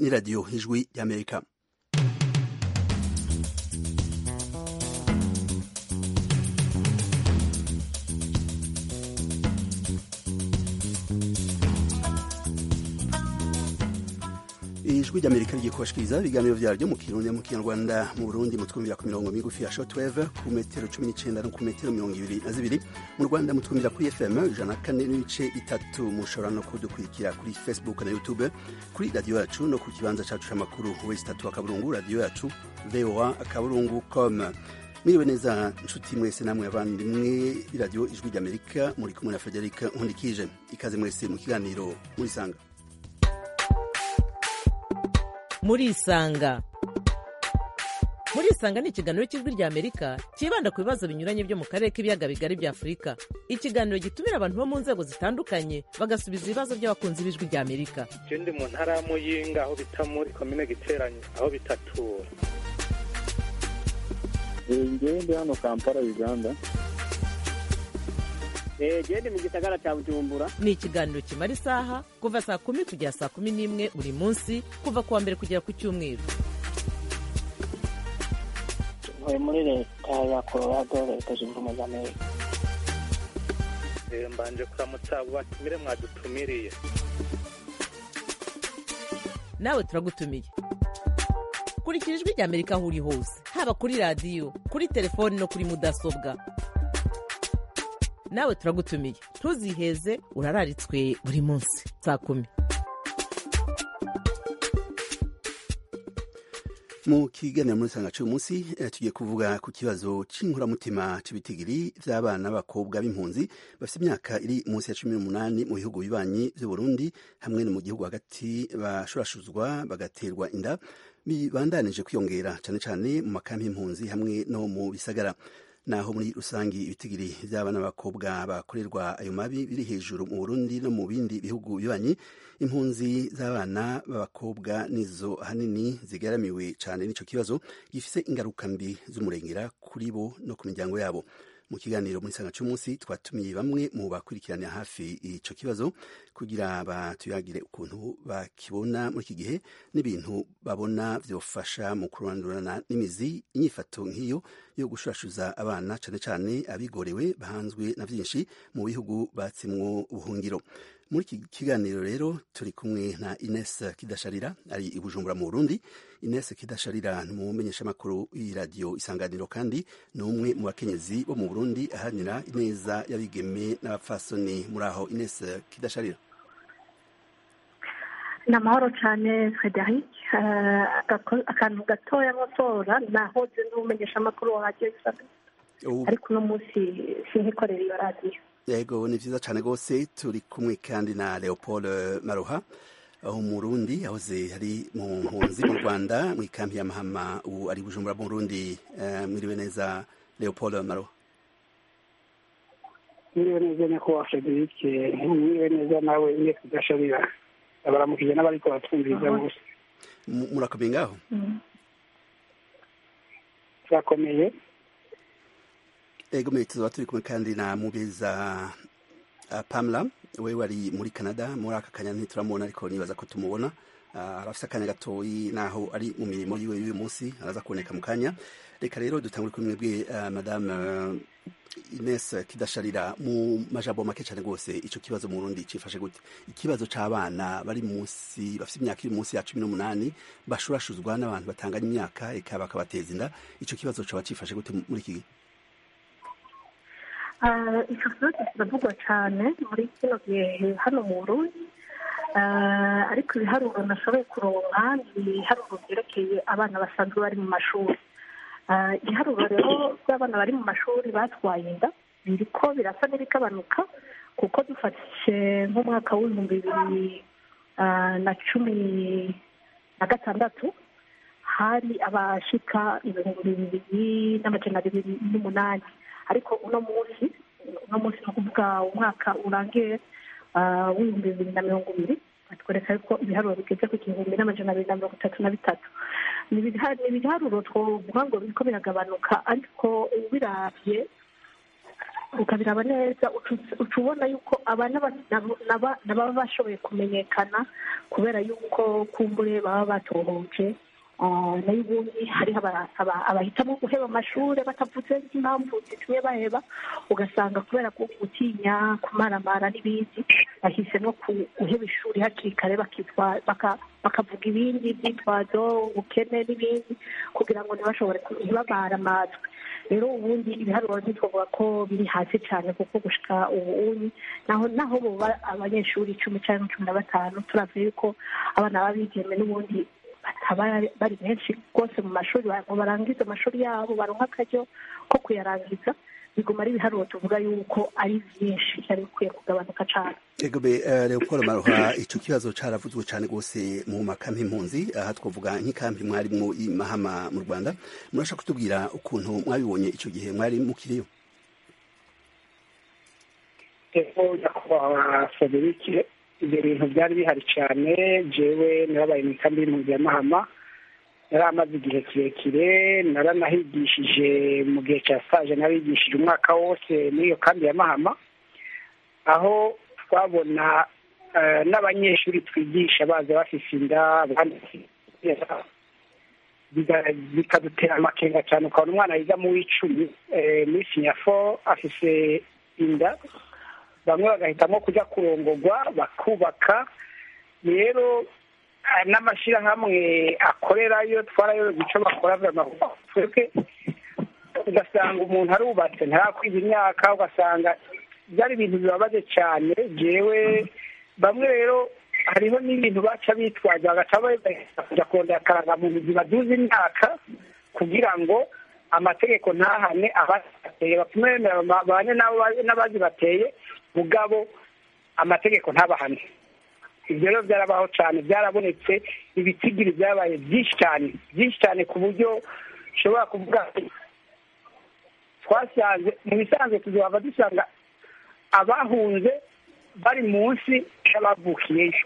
ni radiyo ijwi y'amerika ijwi ry'amerika rigiye kubashikiriza ibiganiro vyaryo mu kirundi mu kinyarwanda mu burundi mutwumvira ku mirongo migufi ya shortwave ku metero cumi n'icenda no ku metero mirongo ibiri na zibiri mu rwanda mutwumvira kuri fm ijana na kane n'ibice bitatu mushobora no kudukurikira kuri facebook na youtube kuri radiyo yacu no ku kibanza cacu c'amakuru wesi tatu akaburungu radiyo yacu voa akaburungu com mwiriwe neza nshuti mwese namwe abandimwe iradiyo ijwi ry'amerika muri kumwe na frederic nkundikije ikaze mwese mu kiganiro murisanga murisanga murisanga ni ikiganiro cy'ijwi rya amerika cyibanda ku bibazo binyuranye byo mu karere k'ibiyaga bigari bya afurika ikiganiro gitumira abantu bo mu nzego zitandukanye bagasubiza ibibazo by'abakunzi b'ijwi rya amerika je ndi mu ntara ya muyinga aho bita muri komine giteranye aho bitatura ngewe ndi hano kampala uganda gende mu gisagara cya bujumbura ni ikiganiro kimara isaha kuva saa kumi kugera saa kumi n'imwe buri munsi kuva ku wa mbere kugera ku cyumweru ntuye muri leta ya colorado leta zunze ubumwe za amerika Eh, mbanje kuramutsa abo batumire mwadutumiriye nawe turagutumiye kurikira ijwi rya amerika aho uri hose haba kuri radiyo kuri telefoni no kuri mudasobwa nawe turagutumiye ntuziheze urararitswe buri munsi saa kumi mu kiganiro muri sanga cy'uyu munsi eh, tugiye kuvuga ku kibazo cy'inkuramutima cy'ibitigiri by'abana b'abakobwa b'impunzi bafite imyaka iri munsi ya cumi n'umunani mu bihugu bibanyi by'u Burundi hamwe no mu gihugu hagati bashurashuzwa bagaterwa inda bibandanije kwiyongera cyane cyane mu makambi y'impunzi hamwe no mu bisagara naho muri rusangi ibitigiri by'abana b'abakobwa bakorerwa ayo mabi biri hejuru mu Burundi no mu bindi bihugu bibanyi impunzi z'abana b'abakobwa nizo ahanini zigaramiwe cyane n'ico kibazo gifise ingaruka mbi z'umurengera kuri bo no ku miryango yabo mu kiganiro muri sanga cy'umunsi twatumiye bamwe mu bakurikiranira hafi ico kibazo kugira batuyagire ukuntu bakibona muri iki gihe n'ibintu babona vyofasha mu kurandurana n'imizi inyifato nk'iyo yo gushurashuza abana cane cane abigorewe bahanzwe na vyinshi mu bihugu batsimwo ubuhungiro muri iki kiganiro rero turi kumwe na Ines Kidasharira ari i Bujumbura mu Burundi Ines Kidasharira ni umumenyeshamakuru y'iradiyo Isanganiro kandi ni umwe mu bakenyezi bo mu Burundi aharanira ineza y'abigeme n'abapfasoni muri aho Ines Kidasharira ni amahoro cyane frederic Eh, agako- akantu gatoya nkosora nahoze n'umumenyeshamakuru wa radiyo Isanganiro. Ubu- ariko uno munsi sinkikorera iyo radiyo yego ni vyiza cane gose turi kumwe kandi na Leopold Maruha aho mu Burundi yahoze ari mu mpunzi mu Rwanda mu ikampi ya Mahama ubu ari i Bujumbura mu Burundi Eh, mwiriwe neza Leopold Maruha mwiriwe neza nyakubahwa frederic mwiriwe neza nawe ine kudashabira abaramukije n'abariko batwumviriza bose Mu- murakomeye ngaho turakomeye ego mwe tuzoba turi kumwe kandi na mubeza uh, Pamela we wari muri Canada muri aka kanya ntituramubona ariko nibaza ko tumubona uh, arafise akanya gatoyi naho ari mu mirimo yiwe y'uyu munsi araza kuboneka mu kanya reka rero dutangure kuri mwebwe uh, madame uh, Ines Kidasharira mu majambo make cyane rwose ico kibazo mu Burundi cifashe gute ikibazo c'abana bari munsi bafite imyaka iri munsi ya cumi n'umunani bashurashuzwa n'abantu batanganya imyaka eka bakabateza inda ico kibazo coba cifashe gute muri iki gihe Eh, icyo kibazo kiravugwa cyane muri kino gihe hano mu burundi Eh, ariko ibiharuro nashoboye kuronka ni ibiharuro byerekeye abana basanzwe bari mu mashuri Eh, ibiharuro rero by'abana bari mu mashuri batwaye inda biriko birasa n'ibikabanuka kuko dufashe nk'umwaka w'ibihumbi bibiri eh, na cumi na gatandatu hari abashika ibihumbi bibiri n'amajana abiri n'umunani ariko uno munsi uno munsi ni ukuvuga umwaka urangiye ah, w'ibihumbi bibiri na mirongo ibiri batwereka yuko ibiharuro bigeze ku gihumbi n'amajana abiri na mirongo itatu na bitatu ni ibiha- ni ibiharuro twovuga ngo biriko biragabanuka ariko ubiravye ukabiraba neza uca- uca ubona yuko aba n'aba- nabo- naba- n'ababa bashoboye kumenyekana kubera yuko kumbure baba batohoje Ah, nayo ubundi hariho aba- aba- abahitamo guheba amashuri batavuze impamvu zitumye baheba ugasanga kubera ko gutinya kumaramara n'ibindi bahisemo ku- guheba ishuri hakiri kare bakitwa- baka- bakavuga ibindi byitwazo ubukene n'ibindi kugira ngo ntibashobore ku- ntibabare amatwi rero ubundi ibiharuro ntitwavuga ko biri hasi cyane kuko gushika ubu naho naho boba abanyeshuri icumi cyangwa cumi na batanu turavye yuko abana b'abigeme n'ubundi bataba bari benshi rwose mu mashuri ba- ngo barangize amashuri yabo baronka akaryo ko kuyarangiza biguma ari ibiharuro tuvuga yuko ari byinshi byari bikwiye kugabanuka cyane Egobe uh, Leopold Maroha ico kibazo caravuzwe cane gose mu makampi impunzi aha twavuga nk'ikampi mwarimwo i Mahama mu Rwanda murashaka kutubwira ukuntu mwabibonye ico gihe mwari mukiriyo ego nyakubahwa frederic ibyo bintu byari bihari cyane jewe narabaye mu ikambi y'impunzi ya mahama yari amaze igihe kirekire naranahigishije mu gihe cya stage narigishije umwaka wose muri iyo kambi ya mahama aho twabona eh, n'abanyeshuri twigisha baza bafise inda abandi biga- bikadutera amakenga cyane ukabona umwana yiga mu w'icumi eh, muri sinyafo afise inda bamwe bagahitamo kujya kurongogwa bakubaka rero eh, n'amashyirahamwe akorerayo twarayobeje icyo bakora twebwe ugasanga umuntu arubatse ntarakwiza imyaka ugasanga byari ibintu bibabaje cyane jewe bamwe rero hariho n'ibintu baca bitwaza bagaca bagahita kujya kurondera akarangamuntu zibaduza imyaka kugira ngo amategeko ntahane abazibateye batume bemera babane n'abo- n'abazibateye mugabo amategeko ntabahane ibyo rero byarabaho cyane byarabonetse ibitigiri byabaye byinshi cyane byinshi cyane ku buryo ushobora kuvuga ati, twasanze mu bisanzwe tuzaba dusanga abahunze bari munsi y'abavukiyeyo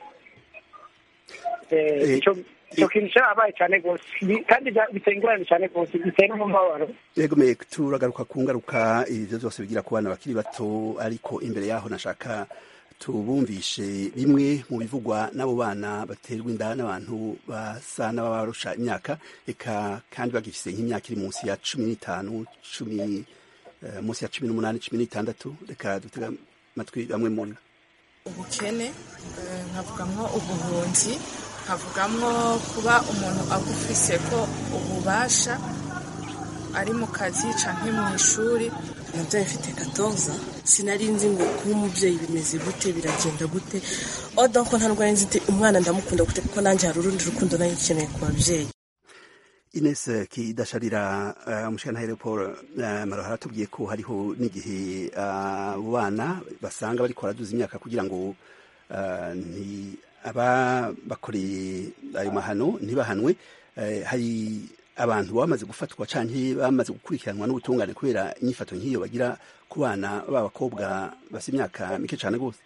Eh, Eh, ico ico kintu cyarabaye cyane rwose Bi- kandi bya- biteye ingorane cyane rwose biteye n'umubabaro Egome turagaruka ku ngaruka ivyo vyose bigira ku bana bakiri bato ariko imbere yaho nashaka tubumvishe bimwe mu bivugwa n'abo bana baterwa inda n'abantu basa n'ababarusha imyaka eka kandi bagifise nk'imyaka iri munsi ya cumi n'itanu cumi eh, munsi ya cumi n'umunani cumi n'itandatu reka dutega amatwi bamwe muri bo. ubukene eh, nkavugamwo ubuhunzi nkavugamwo kuba umuntu agufise ko ububasha ari mu kazi canke mu ishuri nabyaye mfite katoza sinari nzi ngo kuba umubyeyi bimeze gute biragenda gute oda ko nta ndwara nzi umwana ndamukunda gute kuko nanjye hari urundi rukundo nanjye nkeneye ku babyeyi Ines Kidasharira uh, mushikana Paul uh, Maroha aratubwiye ko hariho n'igihe uh, abo bana basanga bariko baraduza imyaka kugira ngo uh, nti aba bakoreye ayo mahano ntibahanwe uh, hari abantu bamaze gufatwa canke bamaze gukurikiranwa n'ubutungane kubera inyifato nk'iyo bagira ku bana b'abakobwa bafite imyaka mike cane gose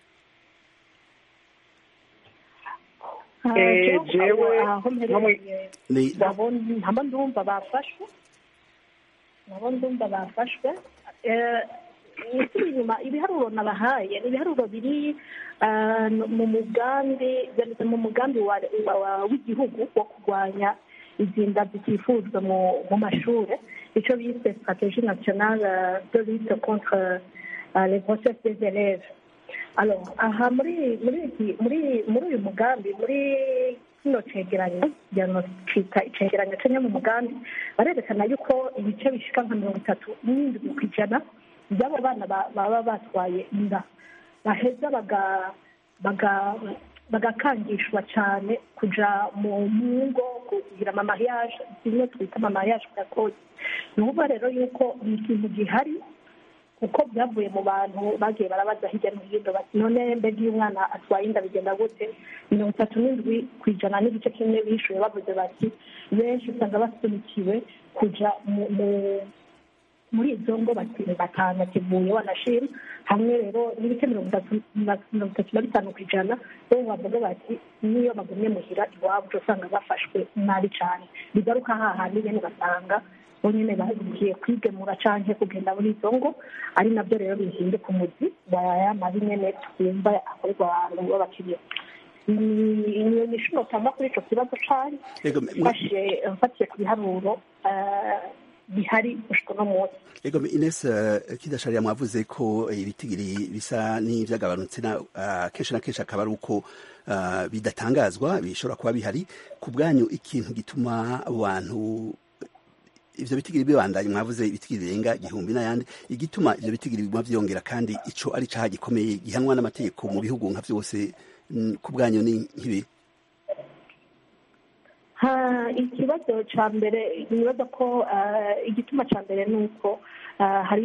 Eh, jewe aho no mu- mperereye ni nabo nabo ndumva bafashwe nabo ndumva bafashwe Eh, isubira inyuma ibiharuro nabahaye ni ibiharuro biri ah, mu mugambi byanditse mu mugambi wa- wa- w'igihugu wo kurwanya izi nda zitifuzwa mu mu mashuri icyo bise stratégie nationale de lutte contre ah, les grossesses des élèves alors aha muri muri iki muri muri uyu mugambi muri kino cegeranyo diagnostika icegeranyo cenya mu mugambi barerekana yuko ibice bishika nka mirongo itatu n'indwi ku ijana by'abo bana ba- baba batwaye inda baheza baga baga bagakangishwa cyane kuja mu mu ngo kugira amamariage zimwe twita amamariage gakozi ni ukuvuga rero yuko ni ikintu gihari kuko byavuye mu bantu bagiye barabaza hirya no hino bati none mbega iyo umwana atwaye inda bigenda gute mirongo itatu n'indwi ku ijana n'igice kimwe bishuye bavuze bati benshi usanga basunikiwe kuja mu mu- muri izo ngo bati batanu kivuye wanashima hamwe rero n'ibice mirongo itatu na mirongo itatu na bitanu ku ijana bo bavuga bati n'iyo bagumye muhira iwabo uca usanga bafashwe nabi cyane bigaruka hahandi nyine ugasanga bo nyine bagiye kwigemura cyangwa kugenda muri izo ngo ari nabyo rero bihinduka umuzi wa ya mabi nyine twumva akorerwa abantu b'abakiriya ni inshuro cyangwa kuri icyo kibazo cyane mfatiye ku biharuro bihari gushika uno munsi ego ines kidasharira mwavuze ko ibitigiri bisa n'ibyagabanutse kenshi na kenshi akaba ari uko bidatangazwa bishobora kuba bihari ku bwanyu ikintu gituma abantu ivyo bitigiri bibandanye mwavuze ibitigiri birenga igihumbi n'ayandi igituma ivyo bitigiri biguma vyongera kandi ico ari caha gikomeye gihanwa n'amategeko mu bihugu nka vyose ku bwanyu ni nk'ibi ikibazo cya mbere nibaza ko igituma cya mbere ni uko hari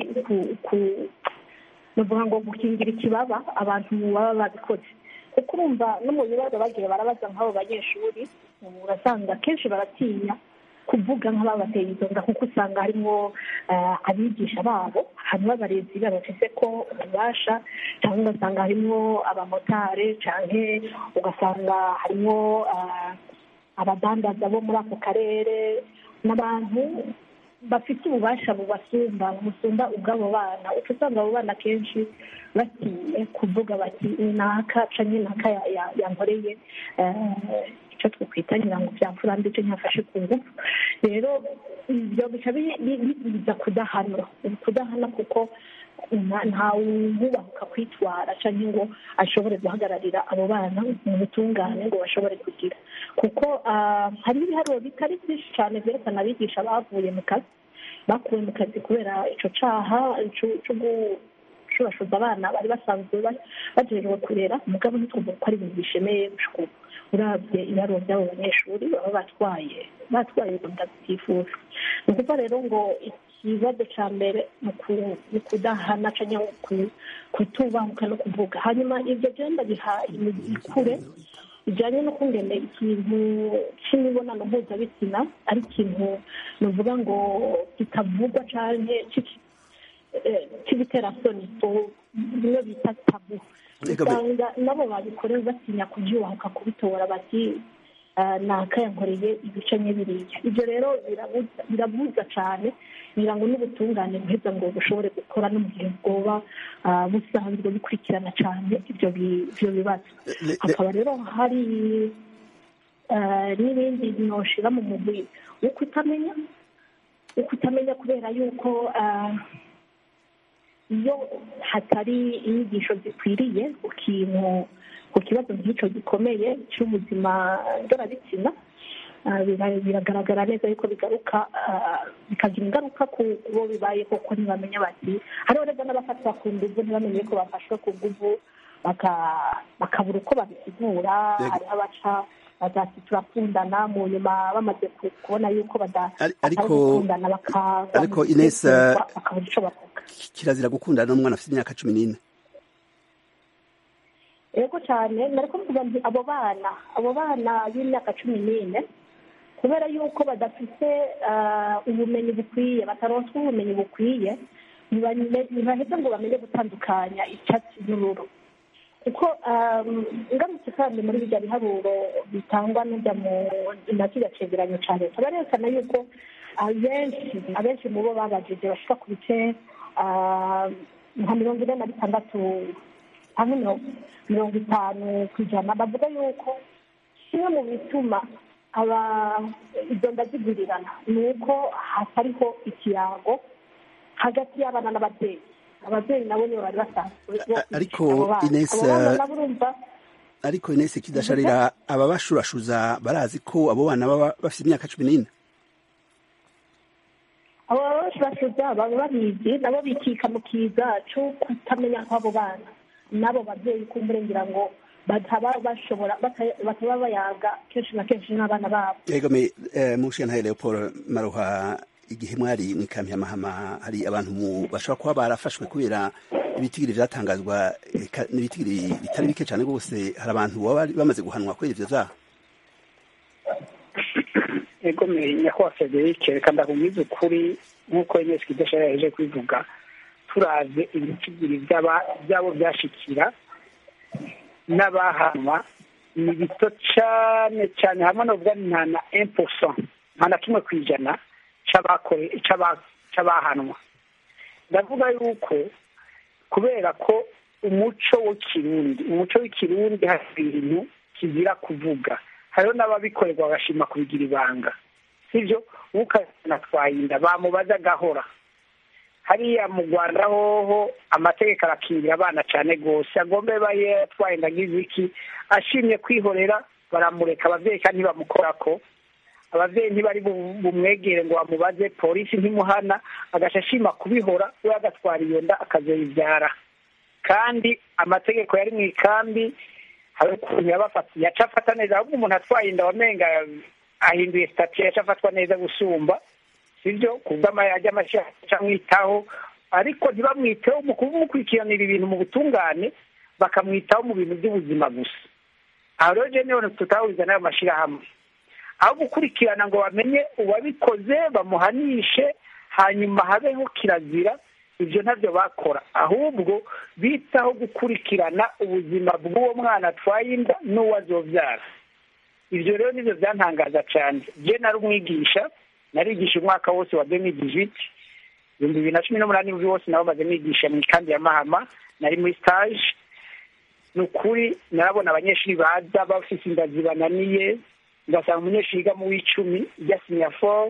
nuvuga ngo gukingira ikibaba abantu baba babikoze kuko urumva no mu bibazo bagiye barabaza nk'abo banyeshuri urasanga kenshi baratinya kuvuga nk'ababateye izo nda kuko usanga harimo abigisha babo harimo abarezi babafise ko ububasha cyangwa ugasanga harimo abamotari cyangwa ugasanga harimo abadandaza bo muri ako karere n'abantu bafite ububasha bubasumba busumba ubw'abo bana uca usanga abo bana kenshi batinye kuvuga bati naka canke naka yankoreye icyo twakwita nyirango byamfura mbi icyo nyafashe ku ngufu rero ibyo bica biza kudahana kudahana kuko ntawubahuka kwitwara cyangwa ngo ashobore guhagararira abo bana mu butungane ngo bashobore kugira kuko hari ibiharuro bitari byinshi cyane byerekana abigisha bavuye mu kazi bakuwe mu kazi kubera icyo cyaha cyo gushurashuza abana bari basanzwe bajejwe kurera umugabo ntitwumva ko ari ibintu bishemeye ubu urabye ibiharuro by'abo banyeshuri baba batwaye batwaye ubunda butifuza ni ukuvuga rero ngo ikibazo cya mbere ni kudahana cyangwa kutubahuka no kuvuga hanyuma ibyo byenda biha imikure bijyanye no kungene ikintu cy'imibonano mpuzabitsina ari ikintu nuvuga ngo kitavugwa cyane cy'ibiterasoni bimwe bita tabu usanga nabo babikorewe batinya kubyubahuka kubitora bati nakayankoreye ibice biriya ibyo rero birabuza cyane kugira ngo n'ubutungane buheza ngo bushobore gukora no mu gihe bwoba busanzwe bukurikirana cyane ibyo bibazo hakaba rero hari n'ibindi binoshira mu mubiri wo kutamenya wo kutamenya kubera yuko iyo hatari inyigisho zikwiriye ku kintu ku kibazo nk'icyo gikomeye cy'ubuzima ndorabitsina biragaragara neza yuko bigaruka bikagira ingaruka ku bo bibaye koko ntibamenya bati hariho rero n'abafatwa ku nguvu ntibamenye ko bafashwe ku nguvu bakabura uko babisigura hariho abaca bagati turakundana mu nyuma bamaze kubona yuko badakundana ariko inesa bakabura icyo bavuga kirazira gukundana n'umwana afite imyaka cumi n'ine yego cyane nari kuvuga nti abo bana abo bana b'imyaka cumi n'ine kubera yuko badafite ubumenyi bukwiye bataronswa ubumenyi bukwiye ntibaheze ngo bamenye gutandukanya icyatsi n'ururu kuko ngamutse kandi muri bijya biharuro bitangwa n'ujya mu nacyo cegeranyo cya leta barerekana yuko abenshi abenshi mu bo babajije bashika ku bice nka mirongo ine na bitandatu hamwe mirongo itanu ku ijana bavuga yuko kimwe mu bituma aba izo nda zigurirana ni uko hatariho ikirango hagati y'abana n'ababyeyi ababyeyi nabo nibo bari basanzwe ariko inesi ariko inesi kidasharira aba bashurashuza barazi ko abo bana baba bafite imyaka cumi n'ine abo bashurashuza baba babizi nabo bikika mu kiza cyo kutamenya kw'abo bana n'abo babyeyi kumurengera ngo bataba bashobora bataba bayaga kenshi na kenshi n'abana babo yego me mushiya leopold maruha igihe mwari mu ikambi ya mahama hari abantu bashobora kuba barafashwe kubera ibitigiri byatangazwa n'ibitigiri bitari bike cyane rwose hari abantu baba bamaze guhanwa kubera ibyo byaha yego me nyakubahwa frederic reka ndakubwiza ukuri nk'uko inesi kidashara yaje kubivuga turaze ibitigiri byabo byashikira n'abahanwa ni bito cyane cyane hamwe n'ubwo nta na empusa nta na kimwe ku ijana c'abahanwa ndavuga yuko kubera ko umuco w'ikirundi umuco w'ikirundi hari ibintu kizira kuvuga hariho n'ababikorerwa bagashima kubigira ibanga sibyo ukazana twayinda bamubaza agahora hariya mu rwanda hoho amategeko arakingira abana cyane rwose agombe baye twayinda agize iki ashimye kwihorera baramureka ababyeyi kandi ntibamukora ko ababyeyi ntibari bumwegere ngo bamubaze polisi ntimuhana agaca ashima kubihora we agatwara iyo nda akazoyibyara kandi amategeko yari mu ikambi hari ukuntu yabafatiye yaca afata neza ahubwo umuntu atwaye inda wamenga ahinduye sitati yaca afatwa neza gusumba sibyo kubw'amajya amashyaka amwitaho ariko ntibamwiteho mu kumukurikiranira ibintu mu butungane bakamwitaho mu bintu by'ubuzima gusa aho rero jene tutahuriza n'ayo mashyirahamwe aho gukurikirana ngo bamenye uwabikoze bamuhanishe hanyuma habeho kirazira ibyo ntabyo bakora ahubwo bitaho gukurikirana ubuzima bw'uwo mwana atwaye inda n'uwo azobyara ibyo rero nibyo byantangaza cyane je nari umwigisha narigisha umwaka wose wa demi dijiti ibihumbi bibiri na cumi n'umunani wose nabo maze nigisha mu ikambi ya mahama nari muri stage ni ukuri narabona abanyeshuri baza bafite inda zibananiye ugasanga umunyeshuri yiga mu w'icumi ijya sinyafo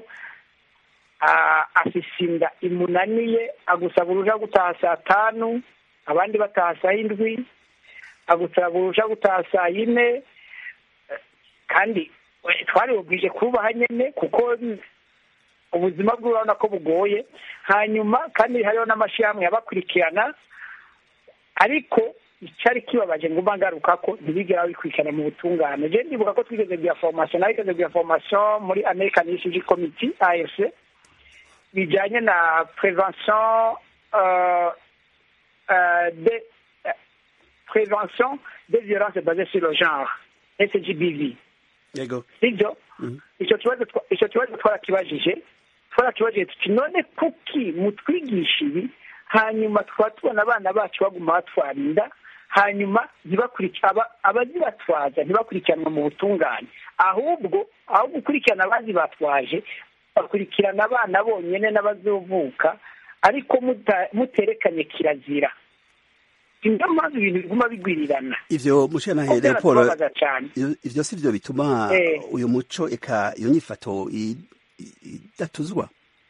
afise inda imunaniye agusaba uruja gutaha saa tanu abandi bataha saa indwi agusaba uruja gutaha saa yine kandi twaribubwije kubaha nyine kuko ubuzima bwe urabona ko bugoye hanyuma kandi hariho n'amashyirahamwe yabakurikirana ariko icyari kibabaje ngo ngaruka ko ntibigera babikurikirana mu butungane je ndibuka ko twigeze bya formation narigeze bya formation muri american refugee committee afc bijyanye na prevention uh, uh, de uh, prévention des violences basées sur le genre sgbv yego sibyo icyo kibazo icyo kibazo twarakibajije twarakibajije tuti none kuki mutwigisha ibi hanyuma tukaba tubona abana bacu baguma batwarinda hanyuma abazibatwaza ntibakurikiranwa mu butungane ahubwo aho gukurikirana abazibatwaje bakurikirana abana bonyine n'abazovuka ariko muterekanye kirazira niyo mpamvu ibintu biguma bigwirirana ivyo mushana Paul ivyo si vyo bituma uyu muco eka iyo nyifato idatuzwa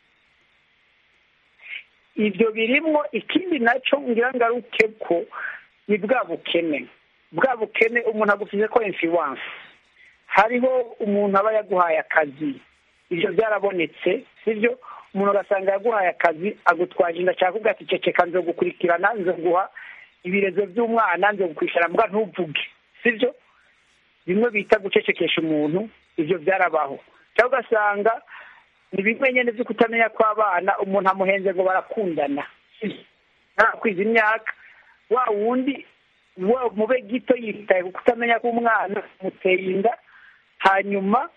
ibyo birimwo ikindi nacyo ngira ngaruke ko ni bwa bukene bwa bukene umuntu agufize ko influence hariho umuntu aba yaguhaye akazi ibyo byarabonetse sibyo umuntu ugasanga yaguhaye akazi agutwaje inda cyangwa ugati ceceka nzo gukurikirana nzo guha ibirezo by'umwana nzo gukurikirana mbwa ntuvuge sibyo bimwe bita gucecekesha umuntu ibyo byarabaho cyangwa ugasanga ni bimwe nyine byo kutamenya kw'abana umuntu amuhenze ngo barakundana ntakwiza imyaka wa wundi mube gito yitaye ku kutamenya k'umwana amuteye inda hanyuma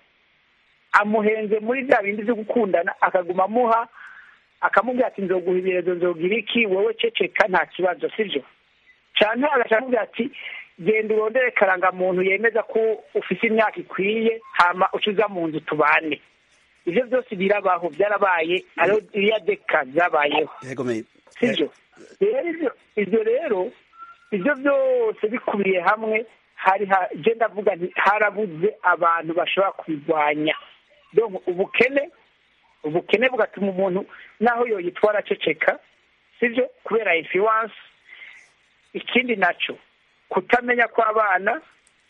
amuhenze muri bya bindi byo gukundana akaguma amuha akamubwira ati nzoguha ibirezo nzogira iki wowe ceceka nta kibazo sibyo cyane agashaka kumubwira ati genda urondere karangamuntu yemeza ko ufite imyaka ikwiye hama ucuza mu nzu tubane ibyo byose birabaho byarabaye ariyo iriya deka zabayeho sibyo rero ibyo rero ibyo byose bikubiye hamwe hari genda avuga nti harabuze abantu bashobora kubirwanya ubukene ubukene bugatuma umuntu naho yoyitwara aceceka sibyo kubera influence ikindi nacyo kutamenya kw'abana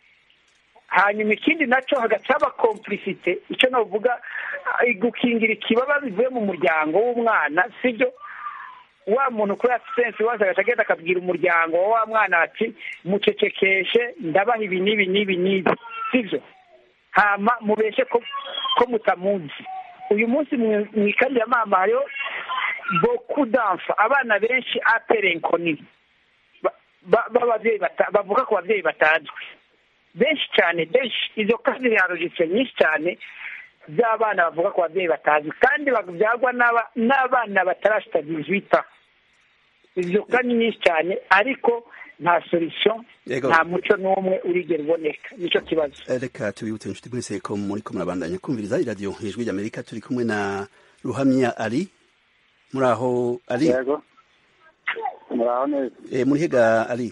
hanyuma ikindi nacyo hagati y'abakompurisite icyo navuga gukingira ikibaba bivuye mu muryango w'umwana sibyo wa muntu kuri asistensi waza agaca agenda akabwira umuryango wa wa mwana ati mucecekeshe ndabaha ibi n'ibi n'ibi n'ibi sibyo hama mubeshe ko ko mutamuzi uyu munsi mu ikambi ya mama hariho boku danfa abana benshi aperenkoni b'ababyeyi bavuga ku babyeyi batazwi benshi cyane benshi izo kandi zirarujitse nyinshi cyane by'abana bavuga ku babyeyi batazwi kandi babyagwa n'abana batarashita dizwita izo kandi nyinshi cyane ariko nta solution nta muco n'umwe urigera uboneka nicyo kibazo reka tubibutse inshuti mwese ko muri ko murabandanya kumviriza iradiyo ijwi ry'amerika turi kumwe na ruhamya ari muri aho ari yego muraho neza Eh, muri hega ari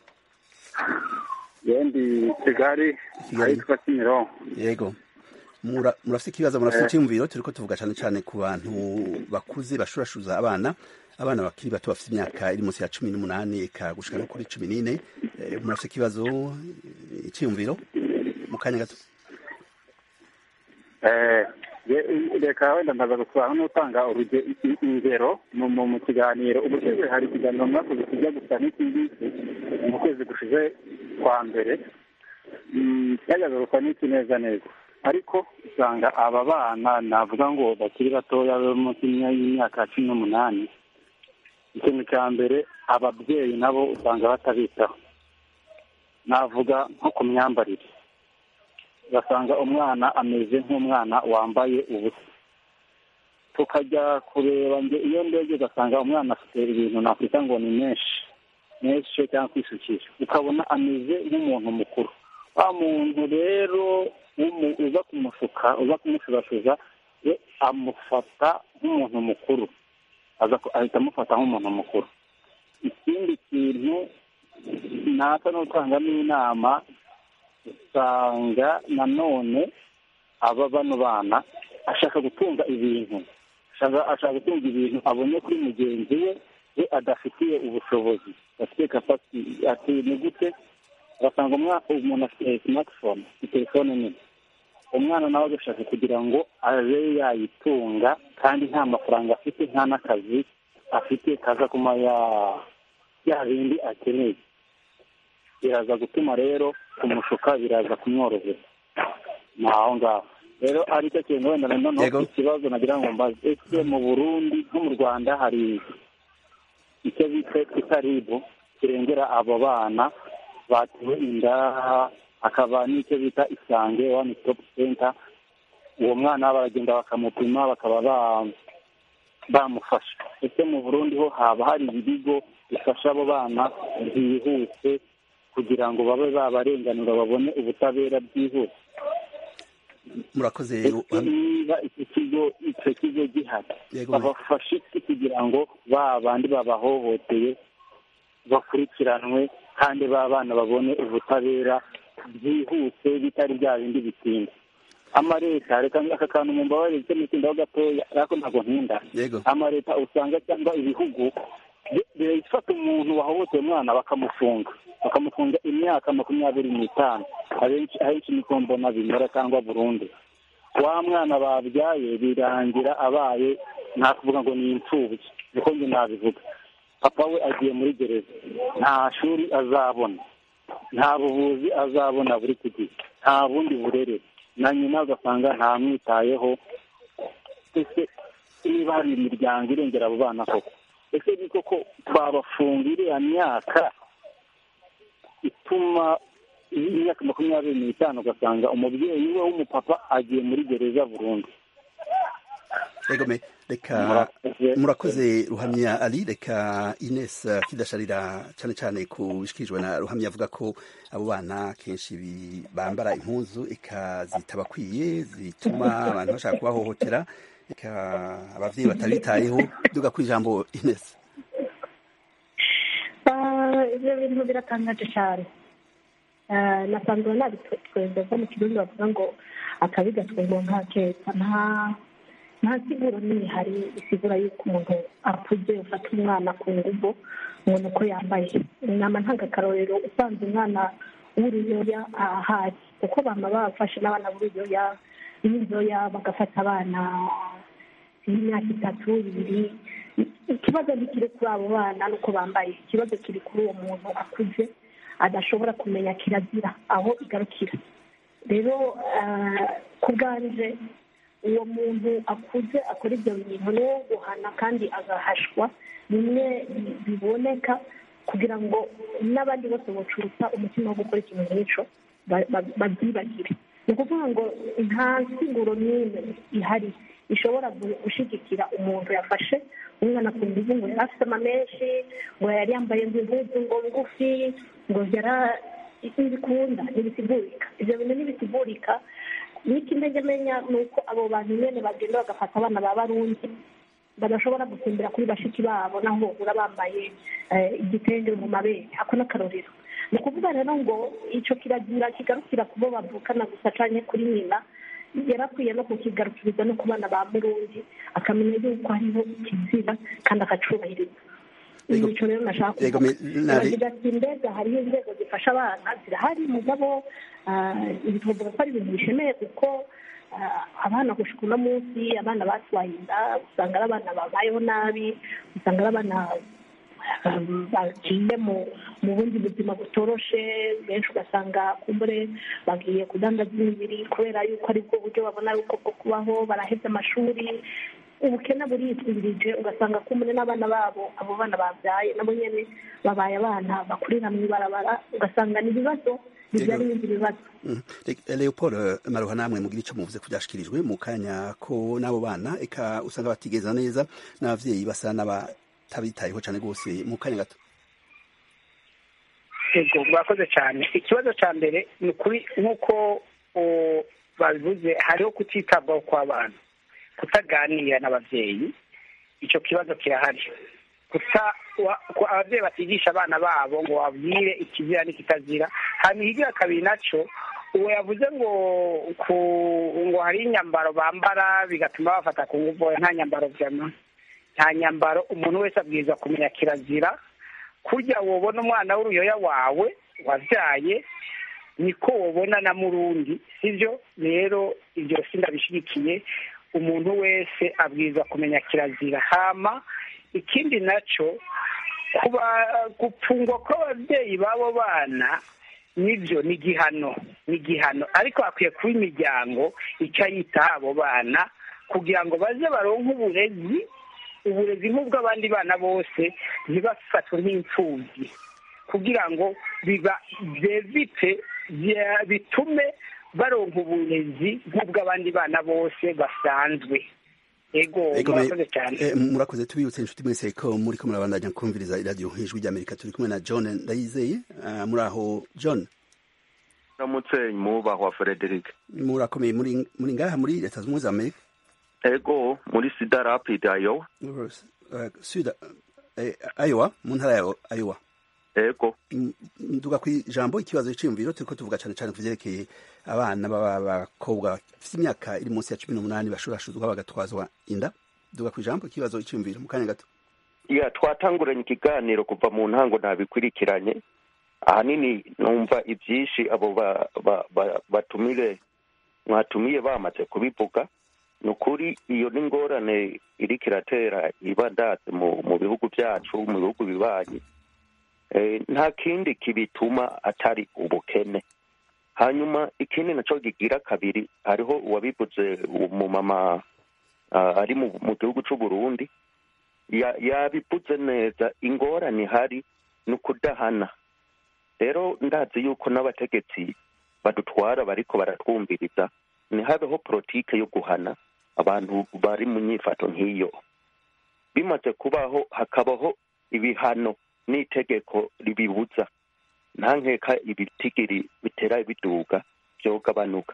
yendi kigali Kigali. ahitwa kimironko yego Mura- murafite ikibazo murafite Eh. icyumviro turiko tuvuga cyane cyane ku bantu bakuze bashurashuza abana abana bakiri bato bafite imyaka iri munsi ya cumi n'umunani eka gushika no kuri cumi n'ine Eh, murafite ikibazo eh, icyumviro mu kanya gato Eh, ye- reka wenda ndaza gusubira n'utanga uruge- i- ingero mu mu- mu kiganiro ubushize hari ikiganiro mwakoze kijya gusa n'iki ngiki mu kwezi gushize kwa mbere Mm, cyajyaga gusa n'iki neza neza ariko usanga aba bana navuga ngo bakiri batoya bo munsi y'imyaka cumi n'umunani ikintu cya mbere ababyeyi nabo usanga batabitaho navuga nko ku myambarire ugasanga umwana ameze nk'umwana wambaye ubusa tukajya kureba nge iyo ndebye ugasanga umwana afite ibintu nakwita ngo ni menshi menshi cyangwa kwisukisha ukabona ameze nk'umuntu mukuru wa muntu rero w'umu- uza kumushuka uza kumushurashuza we amufata nk'umuntu mukuru aza ku- ahita amufata nk'umuntu mukuru ikindi kintu nasa n'utangamo inama usanga nanone aba bano bana ashaka gutunga ibintu ashaka ashaka gutunga ibintu abonye kuri mugenzi we we adafitiye ubushobozi afite kapasiti ati ni gute ugasanga umwa- umuntu afite smartphone telefone nini umwana nawe agashaka kugira ngo abe yayitunga kandi nta mafaranga afite nta n'akazi afite kaza kuma ya ya bindi akeneye biraza gutuma rero kumushuka biraza kumworohera ni aho ngaho rero ari cyo kintu wenda Yego. noneho ikibazo nagira ngo mbaze ese mu burundi nko mu rwanda hari icyo bita itaribu kirengera abo bana batewe inda hakaba n'icyo bita isange wani stop center uwo mwana baragenda bakamupima bakaba ba- bamufasha ese mu burundi ho haba hari ibigo bifasha abo bana byihuse kugira ngo babe babarenganura babone ubutabera byihuse murakoze ese niba icyo kigo icyo kigo gihari Yego. babafashe iki kugira ngo ba bandi babahohoteye bakurikiranwe kandi ba bana babone ubutabera byihuse bitari bya bindi bitinda amaleta reka aka kantu mu mbabarire icyo nitindaho gatoya ariko ntabwo ntinda yego amaleta usanga cyangwa ibihugu bi- birafata umuntu wahohoteye umwana bakamufunga bakamufunga imyaka makumyabiri n'itanu abenshi ahenshi niko mbona bimera cyangwa burundu wa mwana babyaye birangira abaye nta kuvuga ngo ni imfubyi niko njye nabivuga papa we agiye muri gereza nta shuri azabona nta buvuzi azabona buri ku gihe nta bundi burere na nyina ugasanga ntamwitayeho ese niba hari imiryango irengera abo bana koko ese ni koko twabafunga iriya myaka ituma imyaka makumyabiri n'itanu ugasanga umubyeyi we w'umupapa agiye muri gereza burundu yego me reka Murakoze. murakoze ruhamya ari reka ines eh, kidasharira cyane cyane ku bishikirijwe na ruhamya avuga ko abo bana kenshi bi- bambara impuzu eka zitabakwiye zituma abantu bashaka kubahohotera eka abavyeyi batabitayeho duga ku ijambo ines Ah, ibyo bintu biratangaje cyane Ah, nasanzwe nabitwemeza mu kirundi bavuga ngo akabi gatwembo nta keza nta nta siguro nini hari isigura yuko umuntu akuze ufata umwana ku nguvu ngo ni uko yambaye inama ntangakarorero usanze umwana w'uruyoya ahari kuko bama bafashe n'abana b'uruyoya b'inzoya bagafata abana y'imyaka itatu ibiri ikibazo ntikiri kuri abo bana nuko bambaye ikibazo kiri kuri uwo muntu akuze adashobora kumenya kirazira aho igarukira rero ah, ku bwanje uwo muntu akuze akora ibyo bintu ni uwo guhana kandi agahashwa bimwe bi- biboneka kugira ngo n'abandi bose bacutsa umutima wo gukora ikintu nk'icyo ba- ba- babyibagire ni ukuvuga ngo nta siguro n'imwe ihari ishobora gu- gushyigikira umuntu yafashe umwana ku nguvu ngo yari afite amamenshi ngo yari yambaye ngo impuzu ngo ngufi ngo yara ntibikunda ntibisigurika ibyo bintu ntibisigurika n'ikimenyamenya ni uko abo bantu nyine bagenda bagafata abana ba barundi badashobora gusimbira kuri bashiki babo naho bahura bambaye igitenge mu mabere ako n'akarorero ni ukuvuga rero ngo icyo kiragira kigarukira ku bo bavukana gusa cyane kuri nyina yarakwiye no kukigarukiriza no ku bana ba murundi akamenya yuko hariho ikizira kandi akacubahiriza icyo rero nashaka kuvuga ati mbega hariho inzego zifasha abana zirahari mugabo tuvuga ko ari ibintu bishemeye kuko abana gushika uno munsi abana batwaye inda usanga ari abana babayeho nabi usanga ari abana bagiye mu bundi buzima butoroshe benshi ugasanga kumbure bagiye kudandaza imibiri kubera yuko ari bwo buryo babona yuko bwo kubaho barahebye amashuri ubukene buritwirije ugasanga kumbure n'abana babo abo bana babyaye nabo nyine babaye abana bakurira mu ibarabara ugasanga ni ibibazo bibyara ibindi bibazo leopold maruha namwe mugira icyo muvuze ko byashyikirijwe mu kanya ko n'abo bana eka usanga batigeza neza n'ababyeyi basa n'abatabitayeho cyane rwose mu kanya gato yego murakoze cyane ikibazo cya mbere ni ukuri nk'uko babivuze hariho kutitabwaho kw'abana kutaganira n'ababyeyi icyo kibazo kirahari ababyeyi batigisha abana babo ngo babwire ikizira n'ikitazira hanyuma ikigira kabiri nacyo uwo yavuze ngo ngo hari inyambaro bambara bigatuma bafata ku ngufu nta nyambaro byama nta nyambaro umuntu wese abwirizwa kumenya kirazira kurya wobona umwana w'uruyoya wawe wabyaye niko wobona na murundi sibyo rero ibyo sindabishyigikiye umuntu wese abwirizwa kumenya kirazira hama ikindi nacyo kuba gupfungwa kw'ababyeyi b'abo bana nibyo ni igihano ni igihano ariko hakwiye kuba imiryango icyo yitaho abo bana kugira ngo baze baronke uburezi uburezi nk'ubw'abandi bana bose ntibafatwe nk'imfubyi kugira ngo biba byevite bitume baronka uburezi nk'ubw'abandi bana bose basanzwe ego murakoze cyane murakoze tubibutse inshuti mwese ko muri ko murabandanya kumviriza iradiyo ijwi ry'amerika turi kumwe na john ndayizeye muri aho john uramutse mwubahwa frederic murakomeye muri ngaha muri leta zunze ubumwe za amerika ego muri sida rapidi ayowa sida ayowa mu ntara ya ayowa ego nduga ku ijambo ikibazo cy'iyumviro turiko tuvuga cyane cyane ku vyerekeye abana b'abakobwa bafite imyaka iri munsi ya cumi n'umunani bashurashuzwa bagatwazwa inda duga ku ijambo ikibazo cy'iyumviro mu kanya gato ya twatanguranye ikiganiro kuva mu ntango ntabikurikiranye ahanini numva ibyinshi abo batumire mwatumiye bamaze kubivuga ni ukuri iyo ni ingorane iriko iratera iba ndatse mu bihugu byacu mu bihugu bibanyi nta kindi kibituma atari ubukene hanyuma ikindi nacyo kigira kabiri hariho uwabivuze umumama ari mu gihugu cy'u Burundi yabivuze neza ingorane ihari ni ukudahana rero ndazi yuko n'abategetsi badutwara bariko baratwumviriza ntihabeho politike yo guhana abantu bari mu nyifato nk'iyo bimaze kubaho hakabaho ibihano n'itegeko ribibuza nta nkeka ibitigiri bitera biduga byogabanuka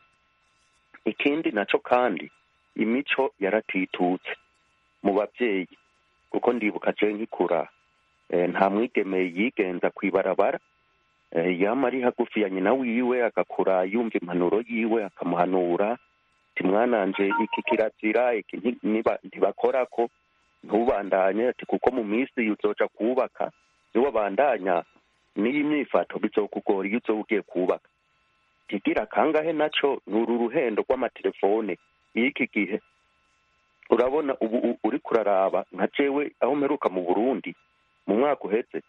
ikindi nacyo kandi imico yaratitutse mu babyeyi kuko ndibuka je nkikura nta mwigeme yigenza ku ibarabara yama ari hagufi ya nyina wiwe agakura yumva impanuro yiwe akamuhanura ati mwananje iki kirazira iki ntibakorako ntubandanye ati kuko mu minsi uzoja kubaka niwabandanya n'iyi myifato bizokugora iyo uzoba ugiye kubaka kigira kangahe naco ni uru ruhendo rw'amatelefone y'iki gihe urabona ubu uri kuraraba nka jewe aho mperuka mu burundi mu mwaka uheze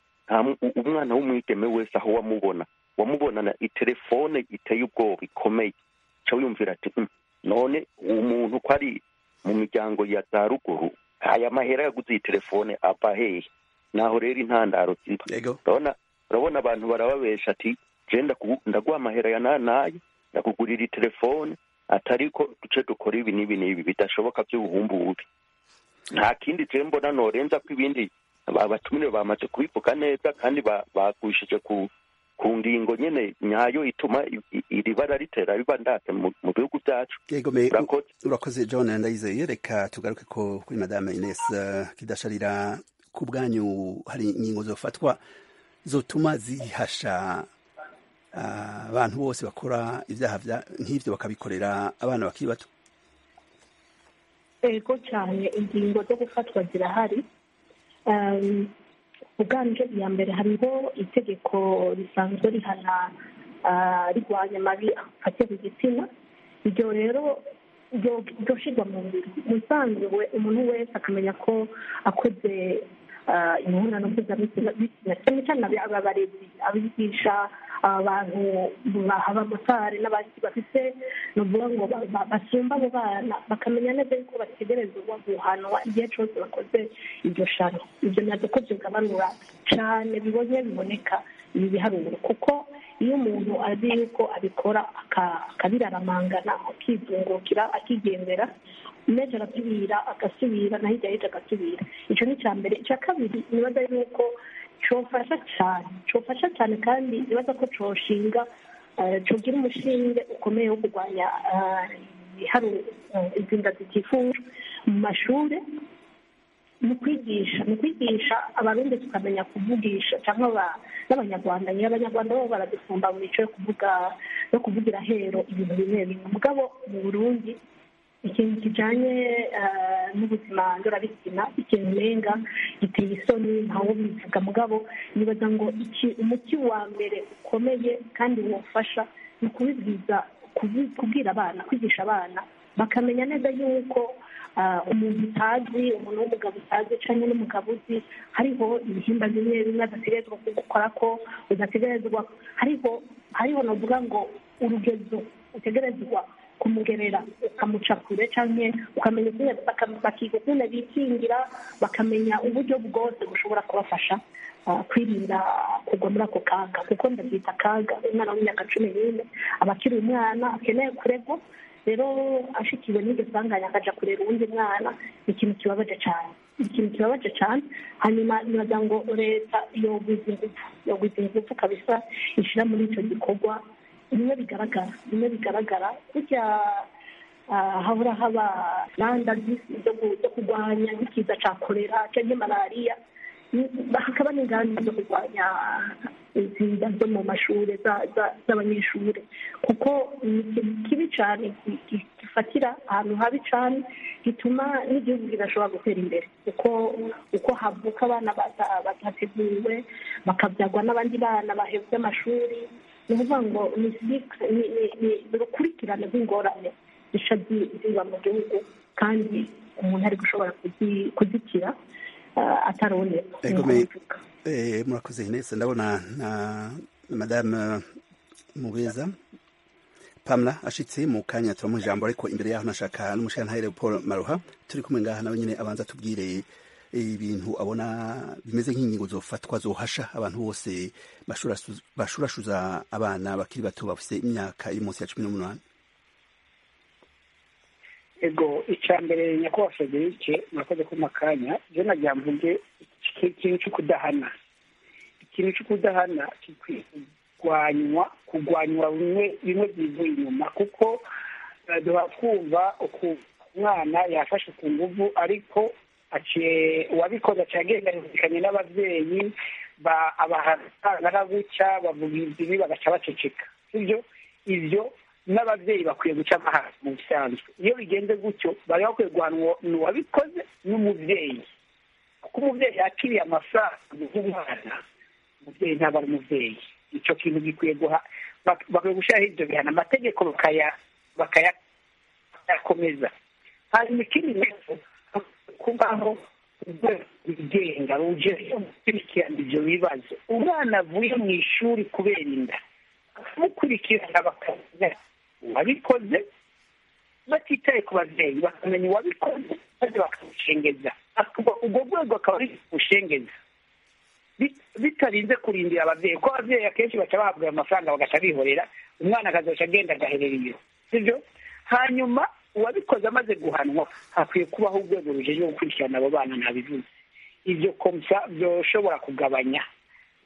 umwana w'umwigeme wese aho wamubona wamubonana itelefone iteye ubwoba ikomeye ca wiyumvira ati none umuntu ko ari mu miryango ya za ruguru aya mahera yaguze iyi telefone ava hehe naho rero intandaro ziba urabona urabona abantu barababesha ati je ndaguha amahera ya nanaye ndakugurira telefone atariko duce dukora ibi n'ibi n'ibi bidashoboka by'ubuhumbubi nta kindi je mbona norenza ko ibindi abatumire bamaze kubivuga neza kandi bagwishije ku ku ngingo nyene nyayo ituma i- i- iri bara ritera riba ndate mu mu bihugu byacu yego me Urakoze. urakoze john ndayizeye reka tugaruke ko kuri madame ines eh, kidasharira ku bwanyu hari ingingo zofatwa zotuma zihasha ah, abantu bose bakora ibyaha vya- nk'ivyo bakabikorera abana bakiri bato ego cyane ingingo zo gufatwa zirahari Um, ubwanje iya mbere hariho itegeko risanzwe rihana ah, rigwanya amabi afatiye ku gitsina iryo rero ryo- ryoshirwa mu ngiro musanzwe umuntu wese akamenya ko akoze ah, imibonano mpuzabitsina bitsina cyane cyane abi- aba barezi abigisha abantu abamotari n'abandi bafite ni ukuvuga ngo ba- ba- basumba abo bana bakamenya neza yuko bategerezwa guhanwa igihe cyose bakoze iryo shano ibyo nabyo ko bigabanura cyane bibonye biboneka ibi biharuro kuko iyo umuntu azi yuko abikora aka- akabiraramangana akizungukira akigendera nejo agasubira agasubira na hirya y'ejo agasubira icyo ni icya mbere icya kabiri nibaza yuko cyofasha cyane cyofasha cyane kandi nibaza ko cyoshinga eh, cogira umushinge ukomeye wo kurwanya eh, ibiharuro eh, izi nda zitifujwe mu mashuri mu kwigisha mu kwigisha abarundi tukamenya kuvugisha cyangwa aba- n'abanyarwanda niyo abanyarwanda bo baradusumba mu mico yo kuvuga yo kuvugira hero ibintu bimwe bimwe mugabo mu burundi ikintu kijanye eh, n'ubuzima ndorabitsina ikintu umenga giteye isoni ntawo bivuga mugabo nibaza ngo iki- umuti wa mbere ukomeye kandi wofasha ni ukubibwiza kubi- kubwira abana kwigisha abana bakamenya neza yuko ah, umuntu utazi umuntu w'umugabo utazi cyangwa n'umugabo uzi hariho ibihimba bimwe bimwe adategerezwa gukora ko udategerezwa hariho hariho navuga ngo urugezo utegerezwa kumugerera ukamuca kure cyangwa ukamenya ukuntu baka- bakiga ukuntu bikingira bakamenya uburyo bwose bushobora kubafasha ah, kwirinda kugwa muri ako kaga kuko ndabyita akaga umwana w'imyaka cumi n'ine aba akiri umwana akeneye kuregwa rero ashikiwe n'iryo sanganya akaja kurera uwundi mwana ni ikintu kibabaje cyane ni ikintu kibabaje cyane hanyuma nibaza ngo leta yogwiza ingufu yogwiza ingufu kabisa ishyira muri icyo gikorwa bimwe bigaragara bimwe bigaragara burya ah, hahora haba randa zo gu- zo kurwanya nk'ikiza cya kolera cyangwa malariya Ni- hakaba n'ingamba zo kurwanya izi nda zo mu mashuri za- za- z'abanyeshuri kuko ni ikintu kibi cyane gi- gi- gifatira ahantu habi cyane gituma n'igihugu kidashobora gutera imbere kuko uko havuka abana bata- batateguwe bakabyagwa n'abandi bana bahebye amashuri ni ukuvuga ngo ni cycle- ni- ni- ni urukurikirane rw'ingorane zica zi- ziba mu gihugu kandi umuntu ari gushobora kuzi- kuzikira ah, atarabonera Ego me eh, murakoze Ines ndabona na na madame Mubeza Pamela ashitse mu kanya turamuha ijambo ariko imbere yaho nashaka n'umushantahe Paul Maruha turi kumwe ngaha nawe nyine abanza tubwire ibintu abona bimeze nk'ingingo zofatwa zohasha abantu bose bashurashuza bashurashuza abana bakiri bato bafite imyaka iri munsi ya cumi n'umunani ego icya mbere nyakubahwa federike murakoze ko makanya byo nagira mvuge iki- ikintu cyo kudahana ikintu cyo kudahana gikwiye kurwanywa kurwanywa bimwe bimwe byivuye inyuma kuko eh, duha twumva uku umwana yafashe ku nguvu ariko aciye uwabikoze aciye agenda yumvikanye n'ababyeyi ba- abahatangana gutya bavuga ibi bagaca baceceka sibyo ibyo n'ababyeyi bakwiye guca amahanga mu bisanzwe iyo bigenze gutyo bari bakwiye guhanwa uwabikoze n'umubyeyi kuko umubyeyi yakiriye amafaranga y'umwana umubyeyi ntabwo ari umubyeyi icyo kintu gikwiye guha bak- bakwiye gushyiraho ibyo bihano amategeko bakaya- bakaya- bakayakomeza hanyuma ikindi nacyo kubaho urwego rwigenga ruje gukurikirana ibyo bibazo umwana avuye mu ishuri kubera inda bakamukurikirana bakamenya uwabikoze batitaye ku babyeyi bakamenya uwabikoze maze bakamushengeza Akuba- ubwo rwego akaba ari bushengeza Bit- bitarinze kurindira ababyeyi kuko ababyeyi akenshi baca bahabwa ayo mafaranga bagaca bihorera umwana akazoca agenda agaherera iyo sibyo hanyuma uwabikoze amaze guhanwa hakwiye kubaho urwego rujejwe gukurikirana abo bana nabivuze ibyo komsa byoshobora kugabanya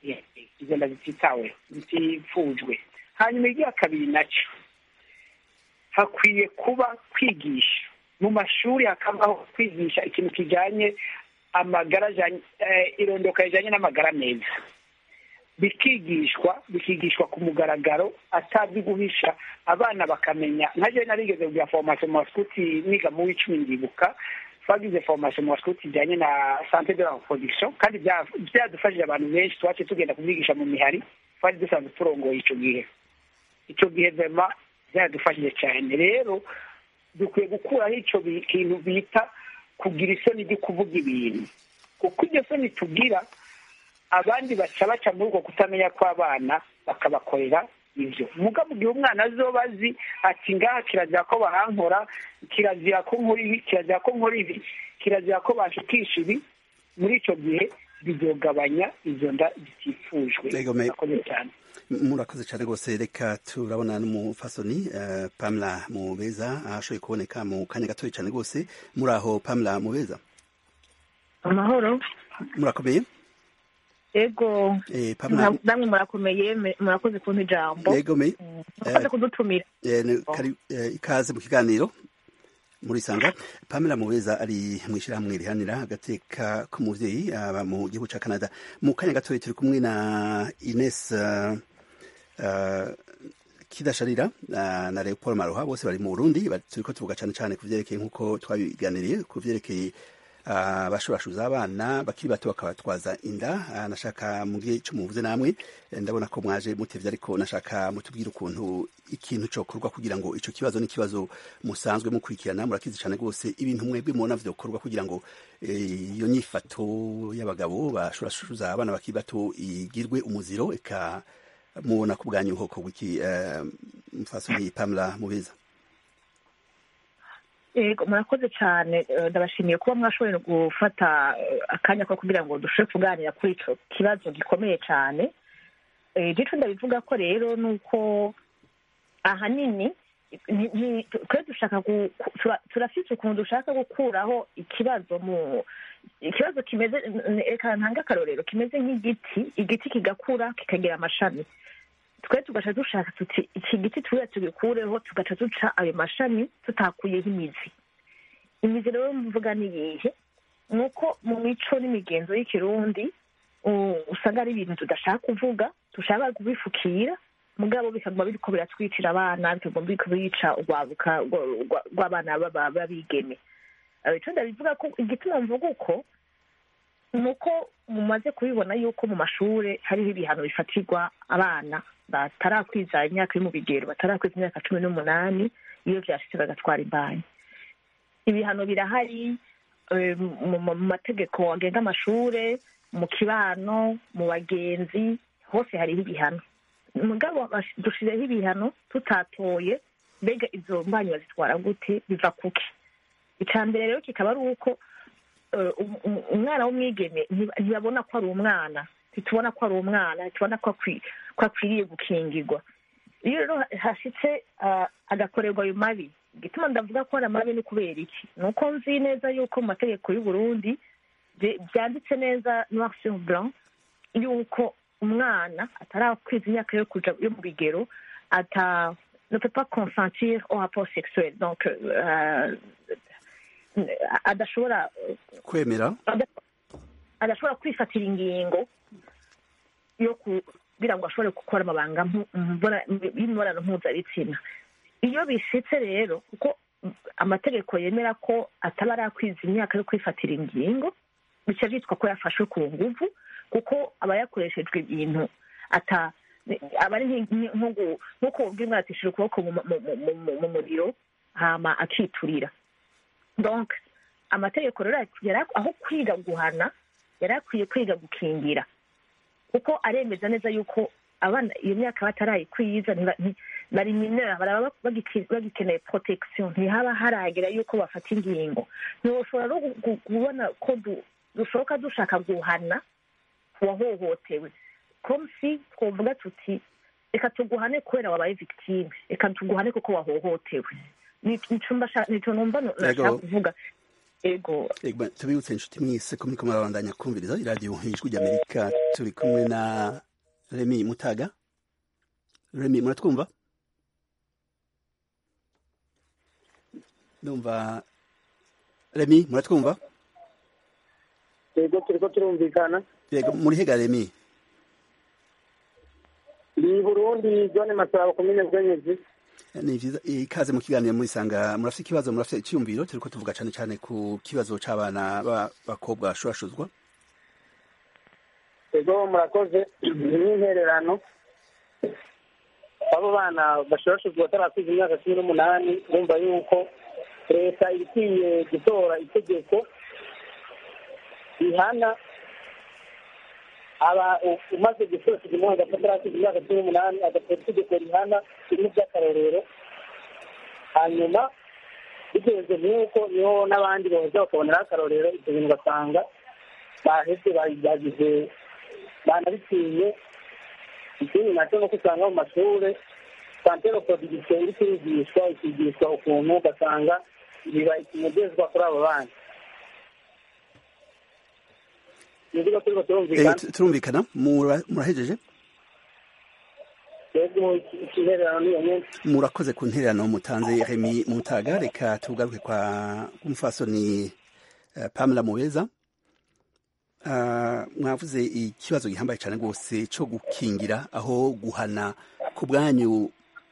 izo nda zititawe zitifujwe hanyuma igihe kabiri nacyo hakwiye kuba kwigisha mu mashuri hakabaho kwigisha ikintu kijyanye amagara irondoka rijyanye n'amagara meza bikigishwa bikigishwa ku mugaragaro atazi guhisha abana bakamenya nka jewe narigeze kugira formation mu baskuti niga mu w'icumi ndibuka twagize formation mu baskuti ijyanye na sante de la reproduction kandi byadufashije abantu benshi twaciye tugenda kubyigisha mu mihari twari dusanzwe turongoye icyo gihe icyo gihe vema byadufashije cyane rero dukwiye gukuraho icyo kintu bita kugira isoni ryo kuvuga ibintu kuko iryo soni tugira abandi baca baca muri uko kutamenya kw'abana bakabakorera ibyo muga mu gihe umwana azoba azi ati ngaha kirazira ko bahankora kirazira ko nkora ibi kirazira ko nkora ibi kirazira ko bashukisha ibi muri icyo gihe bizogabanya izo nda zitifujwe murakoze cyane murakoze cyane rwose reka turabona n'umufasoni pamela mubeza ashoboye kuboneka mu kanya gatoya cyane rwose muri aho pamela mubeza amahoro murakomeye ego namwe murakomeye murakoze kumpa ijambo yego me murakoze kudutumira ikaze mu kiganiro muri sanga pamela mubeza ari mu ishyirahamwe rihanira agateka k'umubyeyi aba mu gihugu cya canada mu kanya gatoya turi kumwe na ines kidasharira na leopold maroha bose bari mu burundi turi ko tuvuga cyane cyane ku byerekeye nk'uko twabiganiriye ku byerekeye abashurashuza abana bakiri bato bakabatwaza inda nashaka mubwiye icyo muvuze namwe ndabona ko mwaje mutevye ariko nashaka mutubwire ukuntu ikintu cokorwa kugira ngo ico kibazo n'ikibazo musanzwe mukurikirana murakizi cyane rwose ibintu mwebwe mubona vyokorwa kugira ngo iyo nyifato y'abagabo bashurashuza abana bakiri bato igirwe umuziro eka mubona ku bwanyu hoko wiki mufasoni pamela mubeza yego murakoze cyane ndabashimiye kuba mwashoboye gufata akanya ko kugira ngo dushobore kuganira kuri icyo kibazo gikomeye cyane igice ndabivuga ko rero ni uko ahanini twe dushaka turafite ukuntu dushaka gukuraho ikibazo mu ikibazo kimeze reka ntange akarorero kimeze nk'igiti igiti kigakura kikagira amashami twe tugaca dushaka tuti iki giti turiya tugikureho tugaca duca ayo mashami tutakuyeho imizi imizi rero mvuga ni iyihe ni uko mu mico n'imigenzo y'ikirundi usanga ari ibintu tudashaka kuvuga dushaka kubifukira mugabo bikaguma biriko biratwicira abana bikaguma biriko bica urwabuka rw'abana b'abigeme ico ndabivuga ko igituma mvuga uko ni uko mumaze kubibona yuko mu mashure hariho ibihano bifatirwa abana batarakwiza imyaka iri mu bigero batarakwiza imyaka cumi n'umunani iyo vyashitse bagatwara imbanyi ibihano birahari mu mategeko agenga amashure mu kibano mu bagenzi hose hariho ibihano mugabo dushizeho ibihano tutatoye mbega izo mbanyi bazitwara gute biva kuki icya mbere rero kikaba ari uko umwana w'umwigeme ntibabona ko ari umwana ntitubona ko ari umwana ntitubona ko akwiriye gukingirwa iyo rero hashyitse agakorerwa ayo mabi igituma ndavuga ko ari amabi ni kubera iki ni uko nzi neza yuko mu mategeko y'u Burundi byanditse neza noir sur blanc yuko umwana atarakwiza imyaka yo kuja yo mu bigero ata ne peut pas consentir au rapport sexuel donc adashobora kwemera adashobora kwifatira ingingo yo kugira ngo ashobore gukora amabanga y'imibonano mpuzabitsina iyo bishitse rero kuko amategeko yemera ko ataba arakwiza imyaka yo kwifatira ingingo bica byitwa ko yafashwe ku nguvu kuko aba yakoreshejwe ibintu ata aba ari nk'uko ubwira atishije ukuboko mu muriro hama akiturira donc amategeko rero aho kwiga guhana yari akwiye kwiga gukingira kuko aremeza neza yuko abana iyo myaka batarayikwiza bari minera baraba bagikeneye protection ntihaba haragera yuko bafata ingingo ntiwoshobora no kubona ko dushoboka dushaka guhana uwahohotewe komsi twovuga tuti reka tuguhane kubera wabaye victime reka tuguhane kuko wahohotewe nico numva nashaka kuvuga ego Ego, tubibutse inshuti mwese ko muriko murabandanya kumviriza iradiyo ijwi ry'amerika turi kumwe na remi mutaga remi muratwumva ndumva remi muratwumva yego turiko turumvikana yego muri hega remi ni burundi zone masabo komine bwenyezi ni vyiza ikaze mu kiganiro murisanga murafite ikibazo murafite icyumviro turiko tuvuga cane cane ku kibazo c'abana b'abakobwa bashurashuzwa yego murakoze ni n'intererano abo bana bashurashuzwa batarakuza imyaka cumi n'umunani bumva yuko leta ikwiye gutora itegeko rihana aba umaze gusohoka umwana atarakuza imyaka cumi n'umunani agatora itegeko rihana bimwe by'akarorero hanyuma bigenze nk'uko niho n'abandi boza bakaboneraho akarorero ibyo bintu ugasanga baheze bagize banabitiye ikindi nacyo nuko usanga mu mashuri santero prodigisiyo iri kwigishwa ikigishwa ukuntu ugasanga biba ikimugezwa kuri abo bana nibwo turiko turumvikana turumvikana murahejeje yego ikihererano niyo nyene murakoze ku ntererano mutanze remi mutaga reka tugaruke kwa umufasoni uh, pamela mubeza uh, mwavuze ikibazo gihambaye cyane rwose cyo gukingira aho guhana ku bwanyu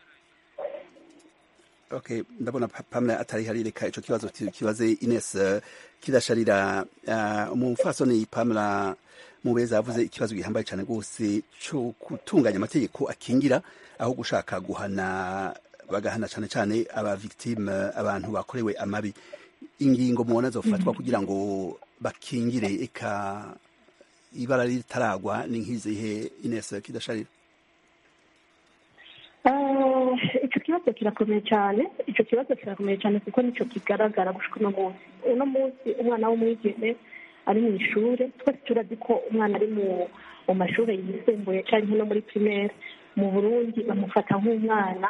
okay ndabona pamela atari hari reka ico kibazo kibaze ines uh, kidasharira uh, umufasoni pamela mubeza yavuze ikibazo gihambaye cyane rwose cyo gutunganya amategeko akingira aho gushaka guhana bagahana cyane cyane aba victime abantu bakorewe amabi ingingo mubona zofatwa kugira ngo bakingire eka ibara ritaragwa ni nk'izihe ines kidasharira icyo kibazo kirakomeye cyane icyo kibazo kirakomeye cyane kuko nicyo kigaragara gushika uno munsi uno munsi umwana w'umwigeme ari mu ishuri twese turazi ko umwana ari mu mashuri yisumbuye cyangwa no muri primaire mu burundi bamufata nk'umwana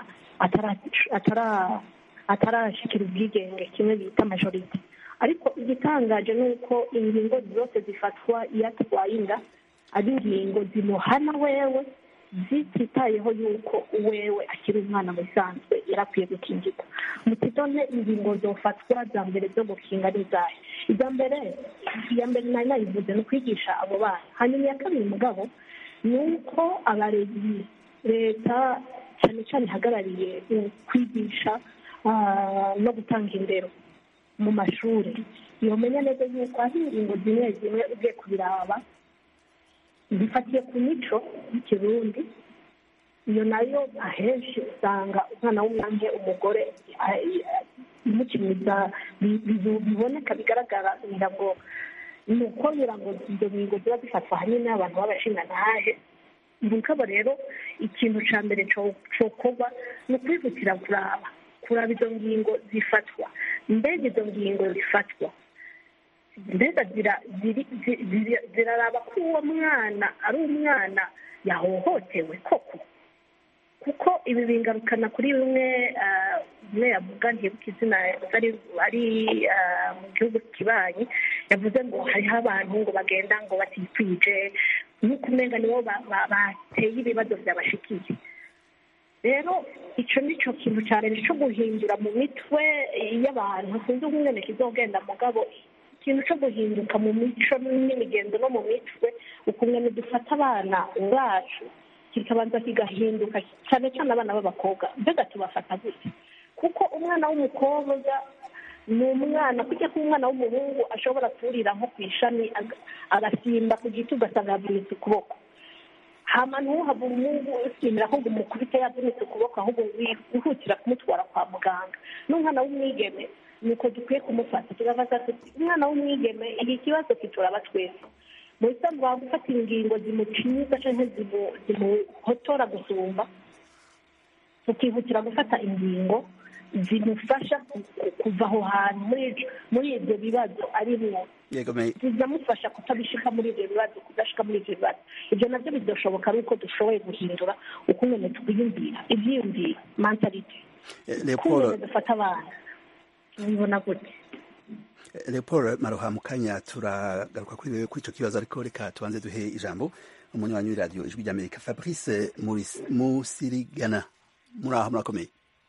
atarashikira ubwigenge kimwe bita majorite ariko igitangaje ni uko ingingo zose zifatwa iyo atwaye inda ari ingingo zimuhana wewe zititayeho yuko wewe akiri umwana mu bisanzwe yarakwiye gukingirwa mutidone ingingo zofatwa za mbere zo gukinga n'izahe iza mbere iya mbere nari nayivuze ni ukwigisha abo bana hanyuma iya kabiri mugabo ni uko abarezi leta cyane cyane ihagarariye kwigisha no gutanga indero mu mashuri yomenya neza yuko hari ingingo zimwe zimwe ugiye kubiraba zifatiye ku mico y'ikirundi iyo nayo ahenshi usanga umwana w'umwange umugore imukiniza biboneka bigaragara ngira ngo ni uko ngira ngo izo ngingo ziba zifatwa ahanini n'abantu b'abashingantahe mugabo rero ikintu cya mbere cokorwa ni ukwihutira kuraba kuraba izo ngingo zifatwa mbega izo ngingo zifatwa mbega ziraraba ko uwo mwana ari umwana yahohotewe koko kuko ibi bingarukana kuri bimwe umwe yavuga ntibuke izina ari mu gihugu kibanyi yavuze ngo hariho abantu ngo bagenda ngo batikwije nk'uko umenga nibo bateye ibibazo byabashikiye rero icyo ni cyo kintu cyane cyo guhindura mu mitwe y'abantu sinzi umwene kizogenda mugabo ikintu cyo guhinduka mu mico n'imigenzo no mu mitwe ukuntu dufata abana bacu kikabanza kigahinduka cyane cyane abana b'abakobwa mbega tubafata gute kuko umwana w'umukobwa ni umwana kujya ko umwana w'umuhungu ashobora kurira nko ku ishami agasimba ku giti ugasanga yavunitse ukuboko hama ntuhabure umuhungu usimira ahubwo umukubite yavunitse ukuboko ahubwo wihutira kumutwara kwa muganga n'umwana w'umwigeme nuko dukwiye kumufata tugafata tuti umwana w'umwigeme iki kibazo kituraba twese mu bisanzwe waba gufata ingingo zimuciza cyangwa zimuhotora gusumba tukihutira gufata ingingo zimufasha kuva aho hantu muri ibyo bibazo arimo zizamufasha kutabishika muri ibyo bibazo kudashika muri ibyo bibazo ibyo nabyo bidashoboka ari uko dushoboye guhindura uko umuntu twiyumvira ibyiyumvira mentalite uko dufata abana ubibona gute leopold maroha mu kanya turagaruka kuri kuri icyo kibazo ariko reka tubanze duhe ijambo umunywanyi w'iradiyo ijwi ry'amerika fabrice musirigana muri aho murakomeye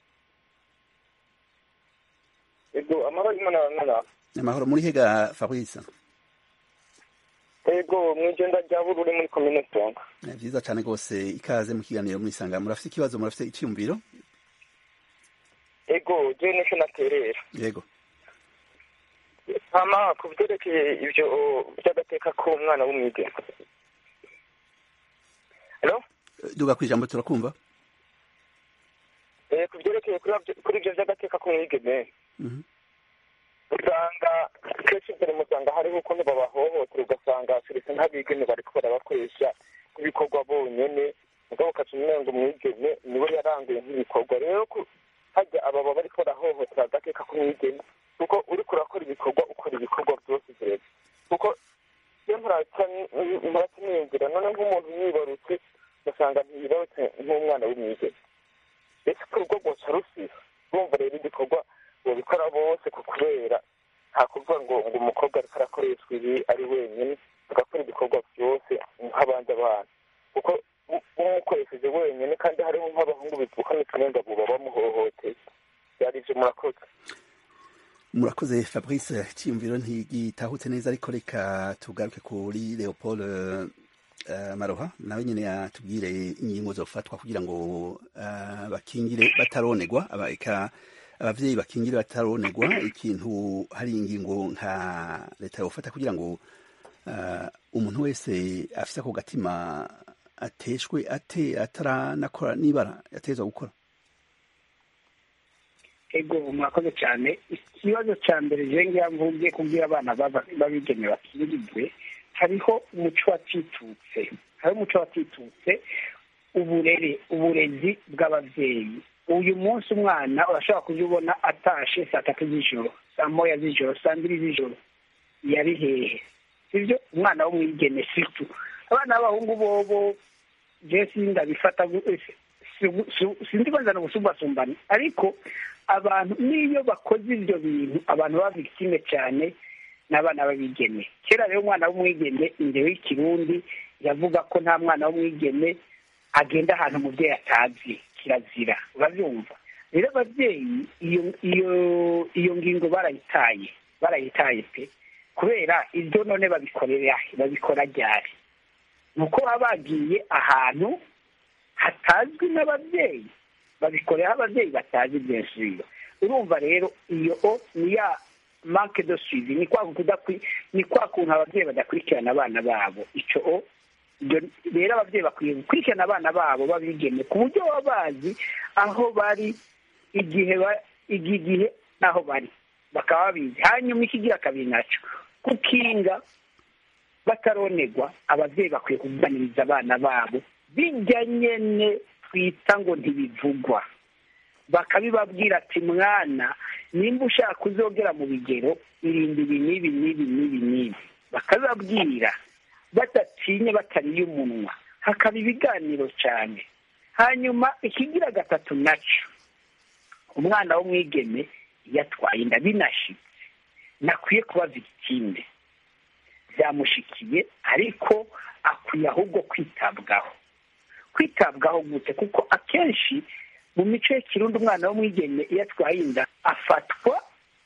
ego amahoro y'imana bamwana amahoro muri hega fabrice ego mu igenda rya bururi muri komine songa byiza cyane rwose ikaze mu kiganiro muri sanga murafite ikibazo murafite icyumviro ego je nicyo naterera yego hama ku byerekeye ibyo by'agateka k'umwana w'umwigeme halo duga ku ijambo turakumva eh ku byerekeye kuri ibyo by'agateka k'umwigeme usanga kenshi imbere musanga hariho ukuntu babahohotera ugasanga serivisi nk'abigeme bariko barabakoresha nk'ibikorwa bonyene mugabo ukaca umenga umwigeme niwe yaranguye nk'ibikorwa rero hajya ababa bariko barahohotera agateka k'umwigeme kuko uriko urakora ibikorwa ukora ibikorwa byose vyeza kuko iyo murakiniyumvira none nk'umuntu yibarutse ugasanga ntiyibarutse nk'umwana w'umwigeme ese ko urugo rwoca rusiba urumva rero igikorwa babikora bose ku kubera nta kuvuga ngo ngo umukobwa ariko arakoreshwa ibi ari wenyine agakora ibikorwa byose nk'abandi abana kuko umukoresheje wenyine kandi hariho nk'abahungu bivuka n'uturenga buba bamuhohoteye byari ibyo murakoze murakoze fabrice icyiyumviro ntigitahutse neza ariko reka tugaruke kuri leopold maroha nawe nyine yatubwire ingingo zofatwa kugira ngo bakingire bataronegwa ababyeyi bakingire bataronegwa ikintu hari ingingo nka leta yofata kugira ngo umuntu wese afite ako gatima ateshwe ate ataranakora n'ibara yatezwa gukora ego mwakoze cyane ikibazo cya mbere jenga mvuge kubwira abana babigeme bakirirwe hariho umuco watitutse hariho umuco watitutse uburere uburezi bw'ababyeyi uyu munsi umwana urashobora kujya ubona atashe saa tatu z'ijoro saa moya z'ijoro saa mbiri z'ijoro yari hehe sibyo umwana w'umwigeme situ abana b'abahungu bobo jesi ndabifata sinzi ko nzana ubusumbasumbane ariko abantu n'iyo bakoze ibyo bintu abantu baba victime cyane n'abana b'abigeme kera rero umwana w'umwigeme imbere y'ikirundi yavuga ko nta mwana w'umwigeme agenda ahantu umubyeyi atazi kirazira urabyumva rero ababyeyi iyo iyo iyo ngingo barayitaye barayitaye pe kubera ibyo none babikorera babikora ryari ni uko baba bagiye ahantu hatazwi n'ababyeyi babikorera ababyeyi batazi byinshi urumva rero iyo o ni ya manke de suivi ni kwa ni kwa kuntu ababyeyi badakurikirana abana babo icyo o rero ababyeyi bakwiye gukurikirana abana babo babigeme ku buryo baba bazi aho bari igihe igihe n'aho bari bakaba babizi hanyuma ikigira kabiri nacyo kukinga bataronegwa ababyeyi bakwiye kuganiriza abana babo bijya nyene twita ngo ntibivugwa bakabibabwira ati mwana nimba ushaka uzogera mu bigero irinde ibi n'ibi n'ibi n'ibi n'ibi bakabibabwira badatinye batariye umunwa hakaba ibiganiro cyane hanyuma ikigira gatatu nacyo umwana w'umwigeme yatwaye inda binashitse nakwiye kuba victime byamushikiye ariko akwiye ahubwo kwitabwaho kwitabwaho gute kuko akenshi mu mico y'ikirundi umwana w'umwigeme iyo atwaye inda afatwa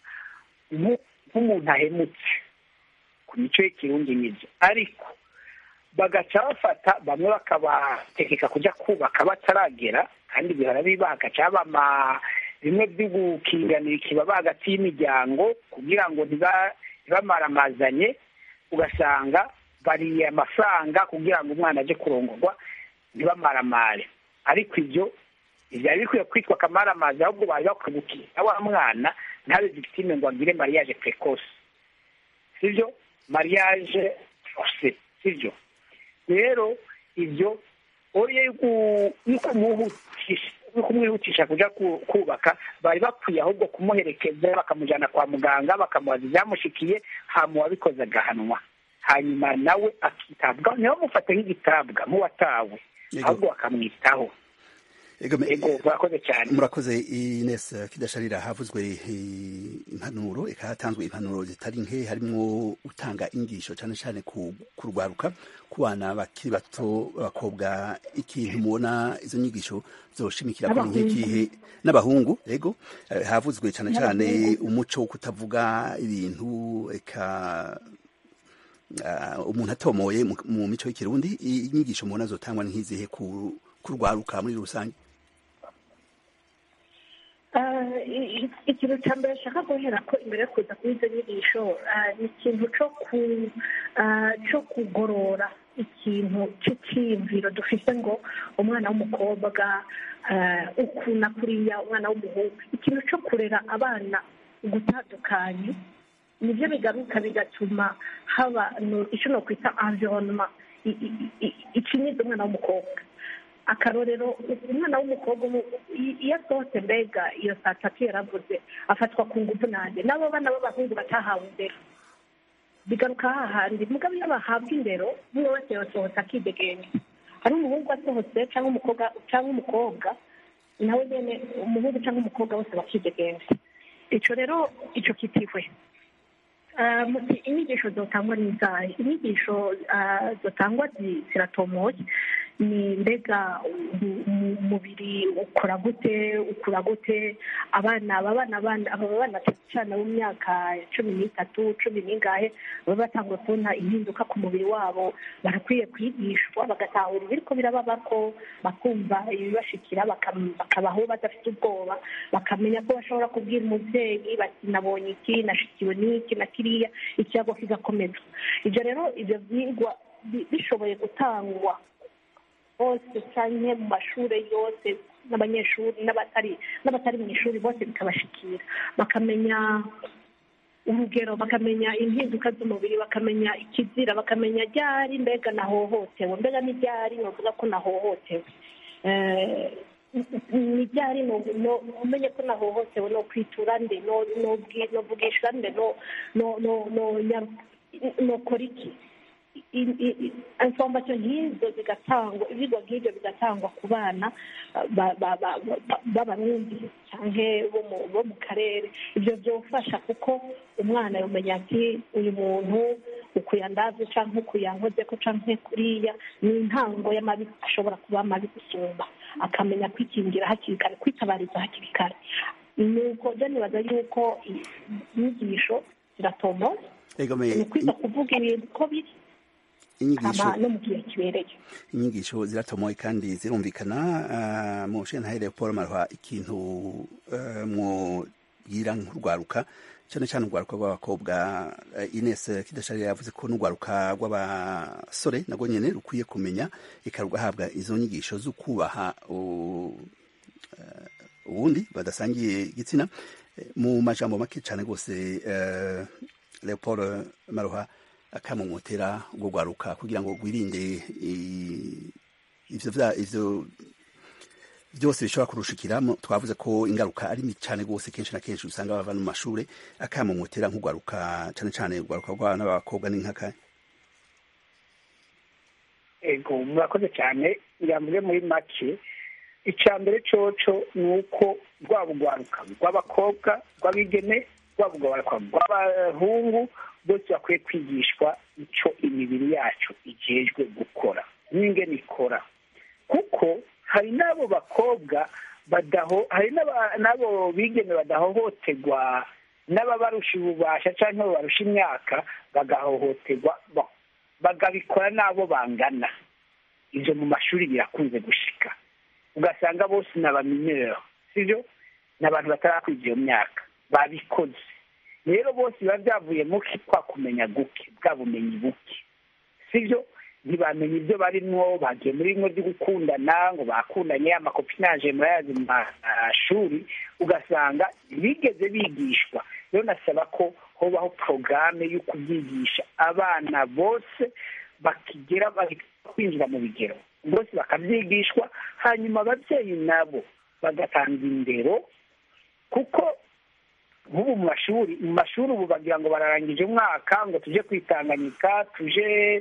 nk'umuntu ahemutse ku mico y'ikirundi nibyo ariko bagaca bafata bamwe bakabategeka kujya kubaka bataragera kandi bihora biba hagaca haba bimwe byo gukinganira ikibaba hagati y'imiryango kugira ngo ntibamaramazanye ugasanga bariye amafaranga kugira ngo umwana ajye kurongorwa ntibamaramare ariko ibyo byari bikwiye kwitwa akamaramazi ahubwo bari bakwiye gukina wa mwana ntabe victime ngo agire mariage precoce sibyo mariage force sibyo rero ibyo oye yuko kumwihutisha kuja kubaka bari bakwiye ahubwo kumuherekeza bakamujyana kwa muganga bakamubaza ibyamushikiye hama uwabikoze agahanwa hanyuma nawe akitabwaho ntibamufate nk'igitabwa nk'uwatawe ahubwo bakamwitaho Ego me- ego murakoze cyane murakoze Ines Kidasharira havuzwe eh, impanuro eka hatanzwe impanuro zitari nke harimo utanga ingisho cyane cyane ku ku rwaruka ku bana bakiri bato b'abakobwa ikintu mubona izo nyigisho zoshimikira kuri N'abahungu. nk'ikihe n'abahungu ego eh, havuzwe cyane cyane N'abahungu. umuco wo kutavuga ibintu eka ah, umuntu atomoye mu- mu mico y'ikirundi inyigisho mubona zotangwa ni nk'izihe ku ku rwaruka muri rusange Ah, i- i- ikintu cya mbere nshaka guhera ko imbere yo kuza kuri izo nyigisho ah, ni ikintu cyo ku ah, cyo kugorora ikintu cy'icyiyumviro dufite ngo umwana w'umukobwa ah, uku na kuriya umwana w'umuhungu ikintu cyo kurera abana gutandukanye nibyo bigaruka bigatuma haba no- icyo nokwita environnement i- i- i- icinyiza umwana w'umukobwa akarorero umwana w'umukobwa ubu i- iyo asohotse mbega iyo saa tatu yaravuze afatwa ku ngufu nanjye n'abo bana b'abahungu batahawe indero bigaruka hahandi mugabo iyo bahabwa indero umwe wese yasohotse akidegenya hari umuhungu asohotse cyangwa umukobwa cyangwa umukobwa nawe nyine umuhungu cyangwa umukobwa bose bakidegenya icyo rero icyo kitihwe Ah, muti inyigisho zotangwa ni izahe inyigisho ah, zotangwa zi- ziratomoye ni mbega u- u- umubiri ukora gute ukura gute abana aba bana bana aba bana cyane bo mu myaka ya cumi n'itatu cumi n'ingahe baba batanguye kubona impinduka ku mubiri wabo barakwiye kwigishwa bagatahura ibiriko birababako bakumva ibibashikira bakam- bakabaho badafite ubwoba bakamenya ko bashobora kubwira umubyeyi bati nabonye iki nashikiwe n'iki na kiriya ikiyago kigakomeza ibyo rero ibyo byigwa bi- bishoboye gutangwa hose cyangwa mu mashuri yose n'abanyeshuri n'abatari n'abatari mu ishuri bose bikabashikira bakamenya urugero bakamenya impinduka z'umubiri bakamenya ikizira bakamenya ryari mbega nahohotewe mbega ni ryari novuga ko nahohotewe Eh, ni ryari no- no- umenye ko nahohotewe no kwitura nde no- nobwi- novugisha nde no no no no nya- nokora iki i- i- i- information nk'izo zigatangwa ibyigwa nk'ibyo bigatangwa ku bana ba- ba- ba- ba- b'abarundi cyangwa bo mu- bo mu karere ibyo byofasha kuko umwana yamenya ati uyu muntu ukuyandaze cyangwa ukuyankoze ko cyangwa kuriya ni intango y'amabi ashobora kuba mabi gusumba akamenya kwikingira hakiri kare kwitabariza hakiri kare nuko byo nibaza yuko i- inyigisho ziratomoza ego me ni ukwita kuvuga ibintu uko biri inyigisho hama no mu gihe kibereye inyigisho ziratomoye kandi zirumvikana ah, mu nshinga Paul Marwa ikintu eh, mwobwira nk'urwaruka cyane cyane urwaruka rw'abakobwa eh, Ines Kidasharira yavuze ko n'urwaruka rw'abasore nagwo nyene rukwiye kumenya eka rugahabwa izo nyigisho zo kubaha u- eh, ubundi badasangiye igitsina Eh, mu majambo make cyane rwose eh, Leopold Maroha akamumotera ubwo rwaruka kugira ngo rwirinde i- ivyo vya ivyo byose bishobora kurushikira mu- twavuze ko ingaruka ari mbi cyane rwose kenshi na kenshi usanga bava no mu mashure akamumotera nk'urwaruka cyane cyane urwaruka rw'abana b'abakobwa n'inkaka ego murakoze cyane yambuye muri make icya mbere coco ni uko rwaba urwaruka rw'abakobwa rw'abigeme rwaba urwaruka rw'abahungu bose bakwiye kwigishwa icyo imibiri yacu igejwe gukora n'ingene ikora kuko hari n'abo bakobwa badaho hari n'aba- n'abo bigeme badahohoterwa n'ababarusha ububasha cyangwa babarusha imyaka bagahohoterwa ba- bagabikora n'abo bangana ibyo mu mashuri birakunze gushika ugasanga bose ni abamineri sibyo ni abantu batarakwiza iyo myaka babikoze rero bose biba byavuye muke kwa kumenya guke bwa bumenyi buke sibyo ntibamenya ibyo barimwo bagiye muri bimwe byo gukundana ngo bakundanye amakopinaje murayazi mu mashuri ugasanga bigeze bigishwa rero nasaba ko hobaho porogaramu yo kubyigisha abana bose bakigera bari kwinjira mu bigero bose bakabyigishwa hanyuma ababyeyi nabo bagatanga indero kuko nk'ubu mu mashuri mu mashuri ubu bagira ngo bararangije umwaka ngo tujye kwitanganyika tuje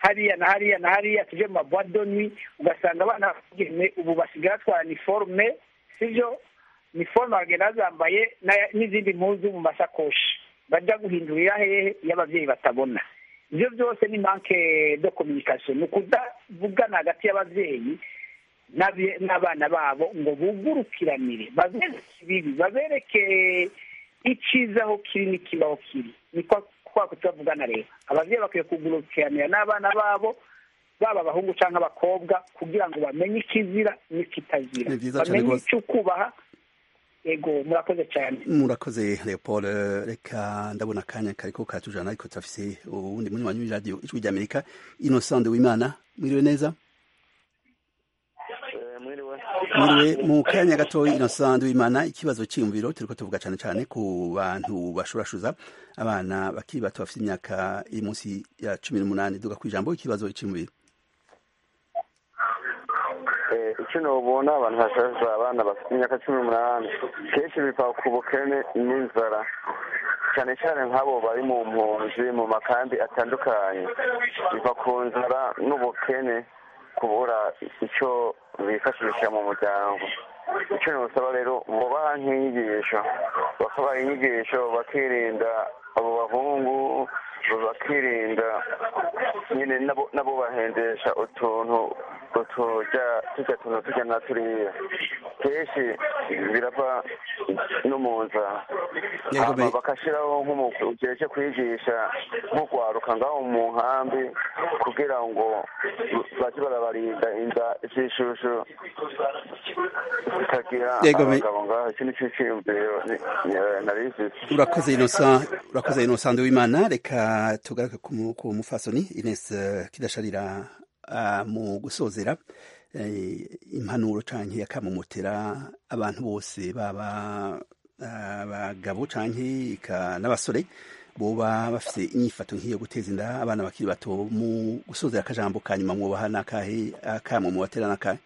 hariya na hariya na hariya tuje mu mabwadoni ugasanga abana b'abigeme ubu basigaye batwara niforume sibyo niforume bagenda bazambaye na- n'izindi mpuzu mu masakoshi bajya guhindurira hehe iyo ababyeyi batabona ibyo byose ni manke de communication ni ukudavugana hagati y'ababyeyi n'abe- n'abana babo ngo bugurukiranire babereke ibibi babereke icyiza aho kiri n'ikibaho kiri ni kwa kwa kutavugana rero ababyeyi bakwiye kugurukiranira n'abana babo baba abahungu cyangwa abakobwa kugira ngo bamenye ikizira n'ikitazira Ni byiza cyane bamenye rwose. icyo kubaha ego murakoze cyane murakoze leopold reka ndabona akanya kariko karatujana ariko turafise uwundi munywanyi w'iradiyo ijwi ry'amerika innocent wimana mwiriwe neza mwiriwe mu kanya gatoya innocent wimana ikibazo cyiyumviro turiko tuvuga cane cane ku bantu bashurashuza abana bakiri bato bafite imyaka iri munsi ya cumi n'umunani duga kw'ijambo ikibazo cyiyumviro Eh, icyo nobona abantu hashaje abana bafite imyaka cumi n'umunani kenshi biva ku bukene n'inzara cyane cyane nk'abo bari mu mpunzi mu makambi atandukanye biva ku nzara n'ubukene kubura icyo bifashisha mu muryango icyo nusaba rero bubaha nk'inyigisho bakabaha inyigisho bakirinda abo bahungu bakirinda nyine nabo nabo bahendesha utuntu utujya tujya tuntu tujya na turiya kenshi birava no mu nzara Yego, hama me- bagashyiraho nk'umugihe cyo kwigisha nk'urwaruka ngaho mu nkambi kugira ngo bajye barabarinda inda z'ishushu zitagira Yego, me- abagabo ngaho iki nicyo cyiyumviro ni- ni- nari mfite urakoze innocent urakoze innocent wimana reka tugaruke ku mu- ku mufasoni ines eh, kidasharira ah, mu gusozera eh, impanuro canke akamumotera abantu bose baba abagabo canke eka n'abasore boba bafise inyifato nk'iyo guteza inda abana bakiri bato mu gusozera akajambo ka nyuma mwobaha n'akahe akamwe mubatera n'akahe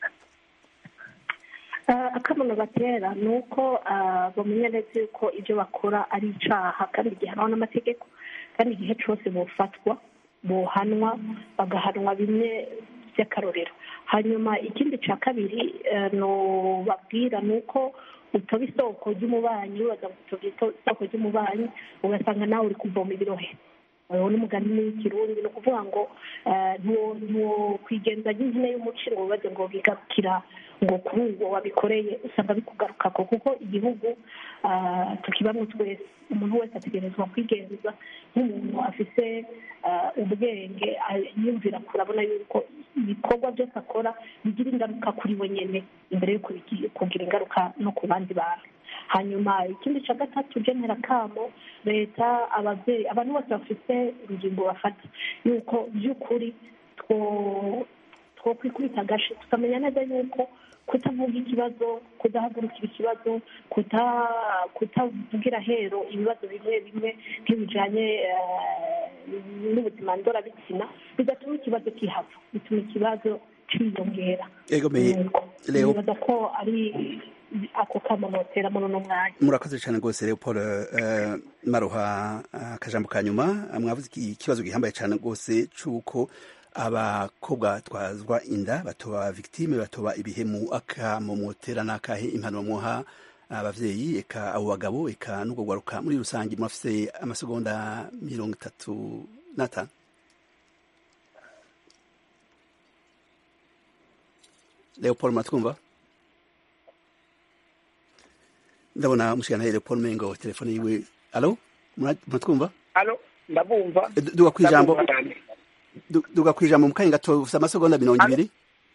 Ah, akamono batera ni uko ah, bamenya neza yuko ibyo bakora ari icaha kandi gihanwa n'amategeko kandi igihe cyose bofatwa bohanwa bagahanwa bimwe by'akarorero hanyuma ikindi cya kabiri eh, nobabwira ni uko utoba isoko ry'umubanyi ubaza ngo utoba isoko ry'umubanyi ugasanga nawe uri kuvoma ibirohe uwo ni umugani w'ikirundi ni ukuvuga ngo eh, ntuwo- ntuwo kwigenza nk'impine y'umuci ngo wibaze ngo bigarukira ngo kuri uwo wabikoreye usanga bikugarukako kuko igihugu ah, tukibamwo twese umuntu wese ategerezwa kwigenza nk'umuntu afise ah, ubwenge ah, yumvira kurabona yuko ibikorwa byose akora bigira ingaruka kuri we nyene imbere yuko bigi- kugira ingaruka no ku bandi bantu hanyuma ikindi cya gatatu genera kamo leta ababyeyi abantu bose bafite urugingo bafata yuko by'ukuri two twokwikubita agashi tukamenya neza yuko kutavuga ikibazo kudahagurukira ikibazo kuta- kutavugira hero ibibazo bimwe bimwe nk'ibijanye eh, n'ubuzima ndorabitsina bigatuma ikibazo kihava bituma ikibazo ciyongera ego me leo nibaza ko ari ako kamonotera muri uno mwanya murakoze cyane rwose leopold uh, maruha akajambo ka nyuma mwavuze iki- ikibazo gihambaye cyane rwose cy'uko abakobwa twazwa inda batoba victime batoba ibihemu akamomotera n'akahe impanuro muha abavyeyi eka abo bagabo eka n'ubwo gwaruka muri rusange murafise amasegonda mirongo itatu n'atanu leopold muratwumva ndabona mushikana Leopold Mengo telefone yiwe alo Mura- muratwumva alo ndabumva Eh, du- duga kwijambo Ndabumva cyane. du- duga kwijambo mu kanya gato ufite amasegonda mirongo ibiri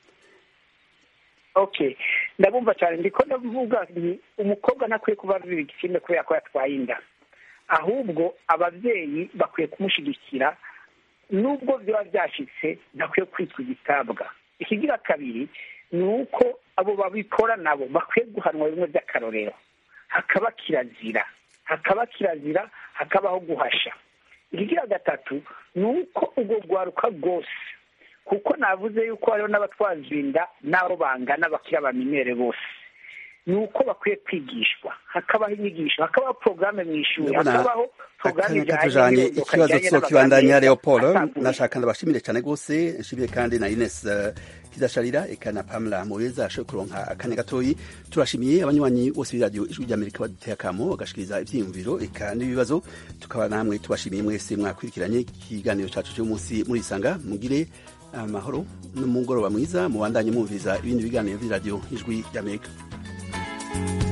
okay ndabumva cyane ndiko ndavuga nti umukobwa ntakwiye kuba azira igitsina kubera ko yatwaye inda ahubwo ababyeyi bakwiye kumushyigikira nubwo byaba byashyitse ntakwiye kwitwa igitabwa ikigira kabiri ni uko abo babikora nabo bakwiye guhanwa bimwe by'akarorero hakaba kirazira hakaba kirazira hakabaho guhasha ikigira gatatu ni uko ubwo rwaruka rwose kuko navuze yuko hariho n'abatwaza inda n'abo bangana bakiri abaminere bose ni uko bakwiye kwigishwa hakabaho inyigisho hakabaho porogaramu mu ishuri Ndabona hakabaho porogaramu akanya ijyanye katujanye n'irondoka ikibazo rijyanye tuzokibandanya n'abaganga leopold asanzwe. nashaka ndabashimire cyane rwose nshimire kandi na ines eh, kidasharira eka na pamela mubeza ashoboye kuronka akanya gatoyi turashimiye abanywanyi bose b'iradiyo ijwi ry'amerika baduteye akamo bagashikiriza ivyiyumviro eka n'ibibazo tukaba namwe tubashimiye mwese mwakurikiranye ikiganiro cacu cy'umunsi muri isanga mugire amahoro n'umugoroba mwiza mubandanye mwumviriza ibindi biganiro vy'iradiyo ijwi ry'amerika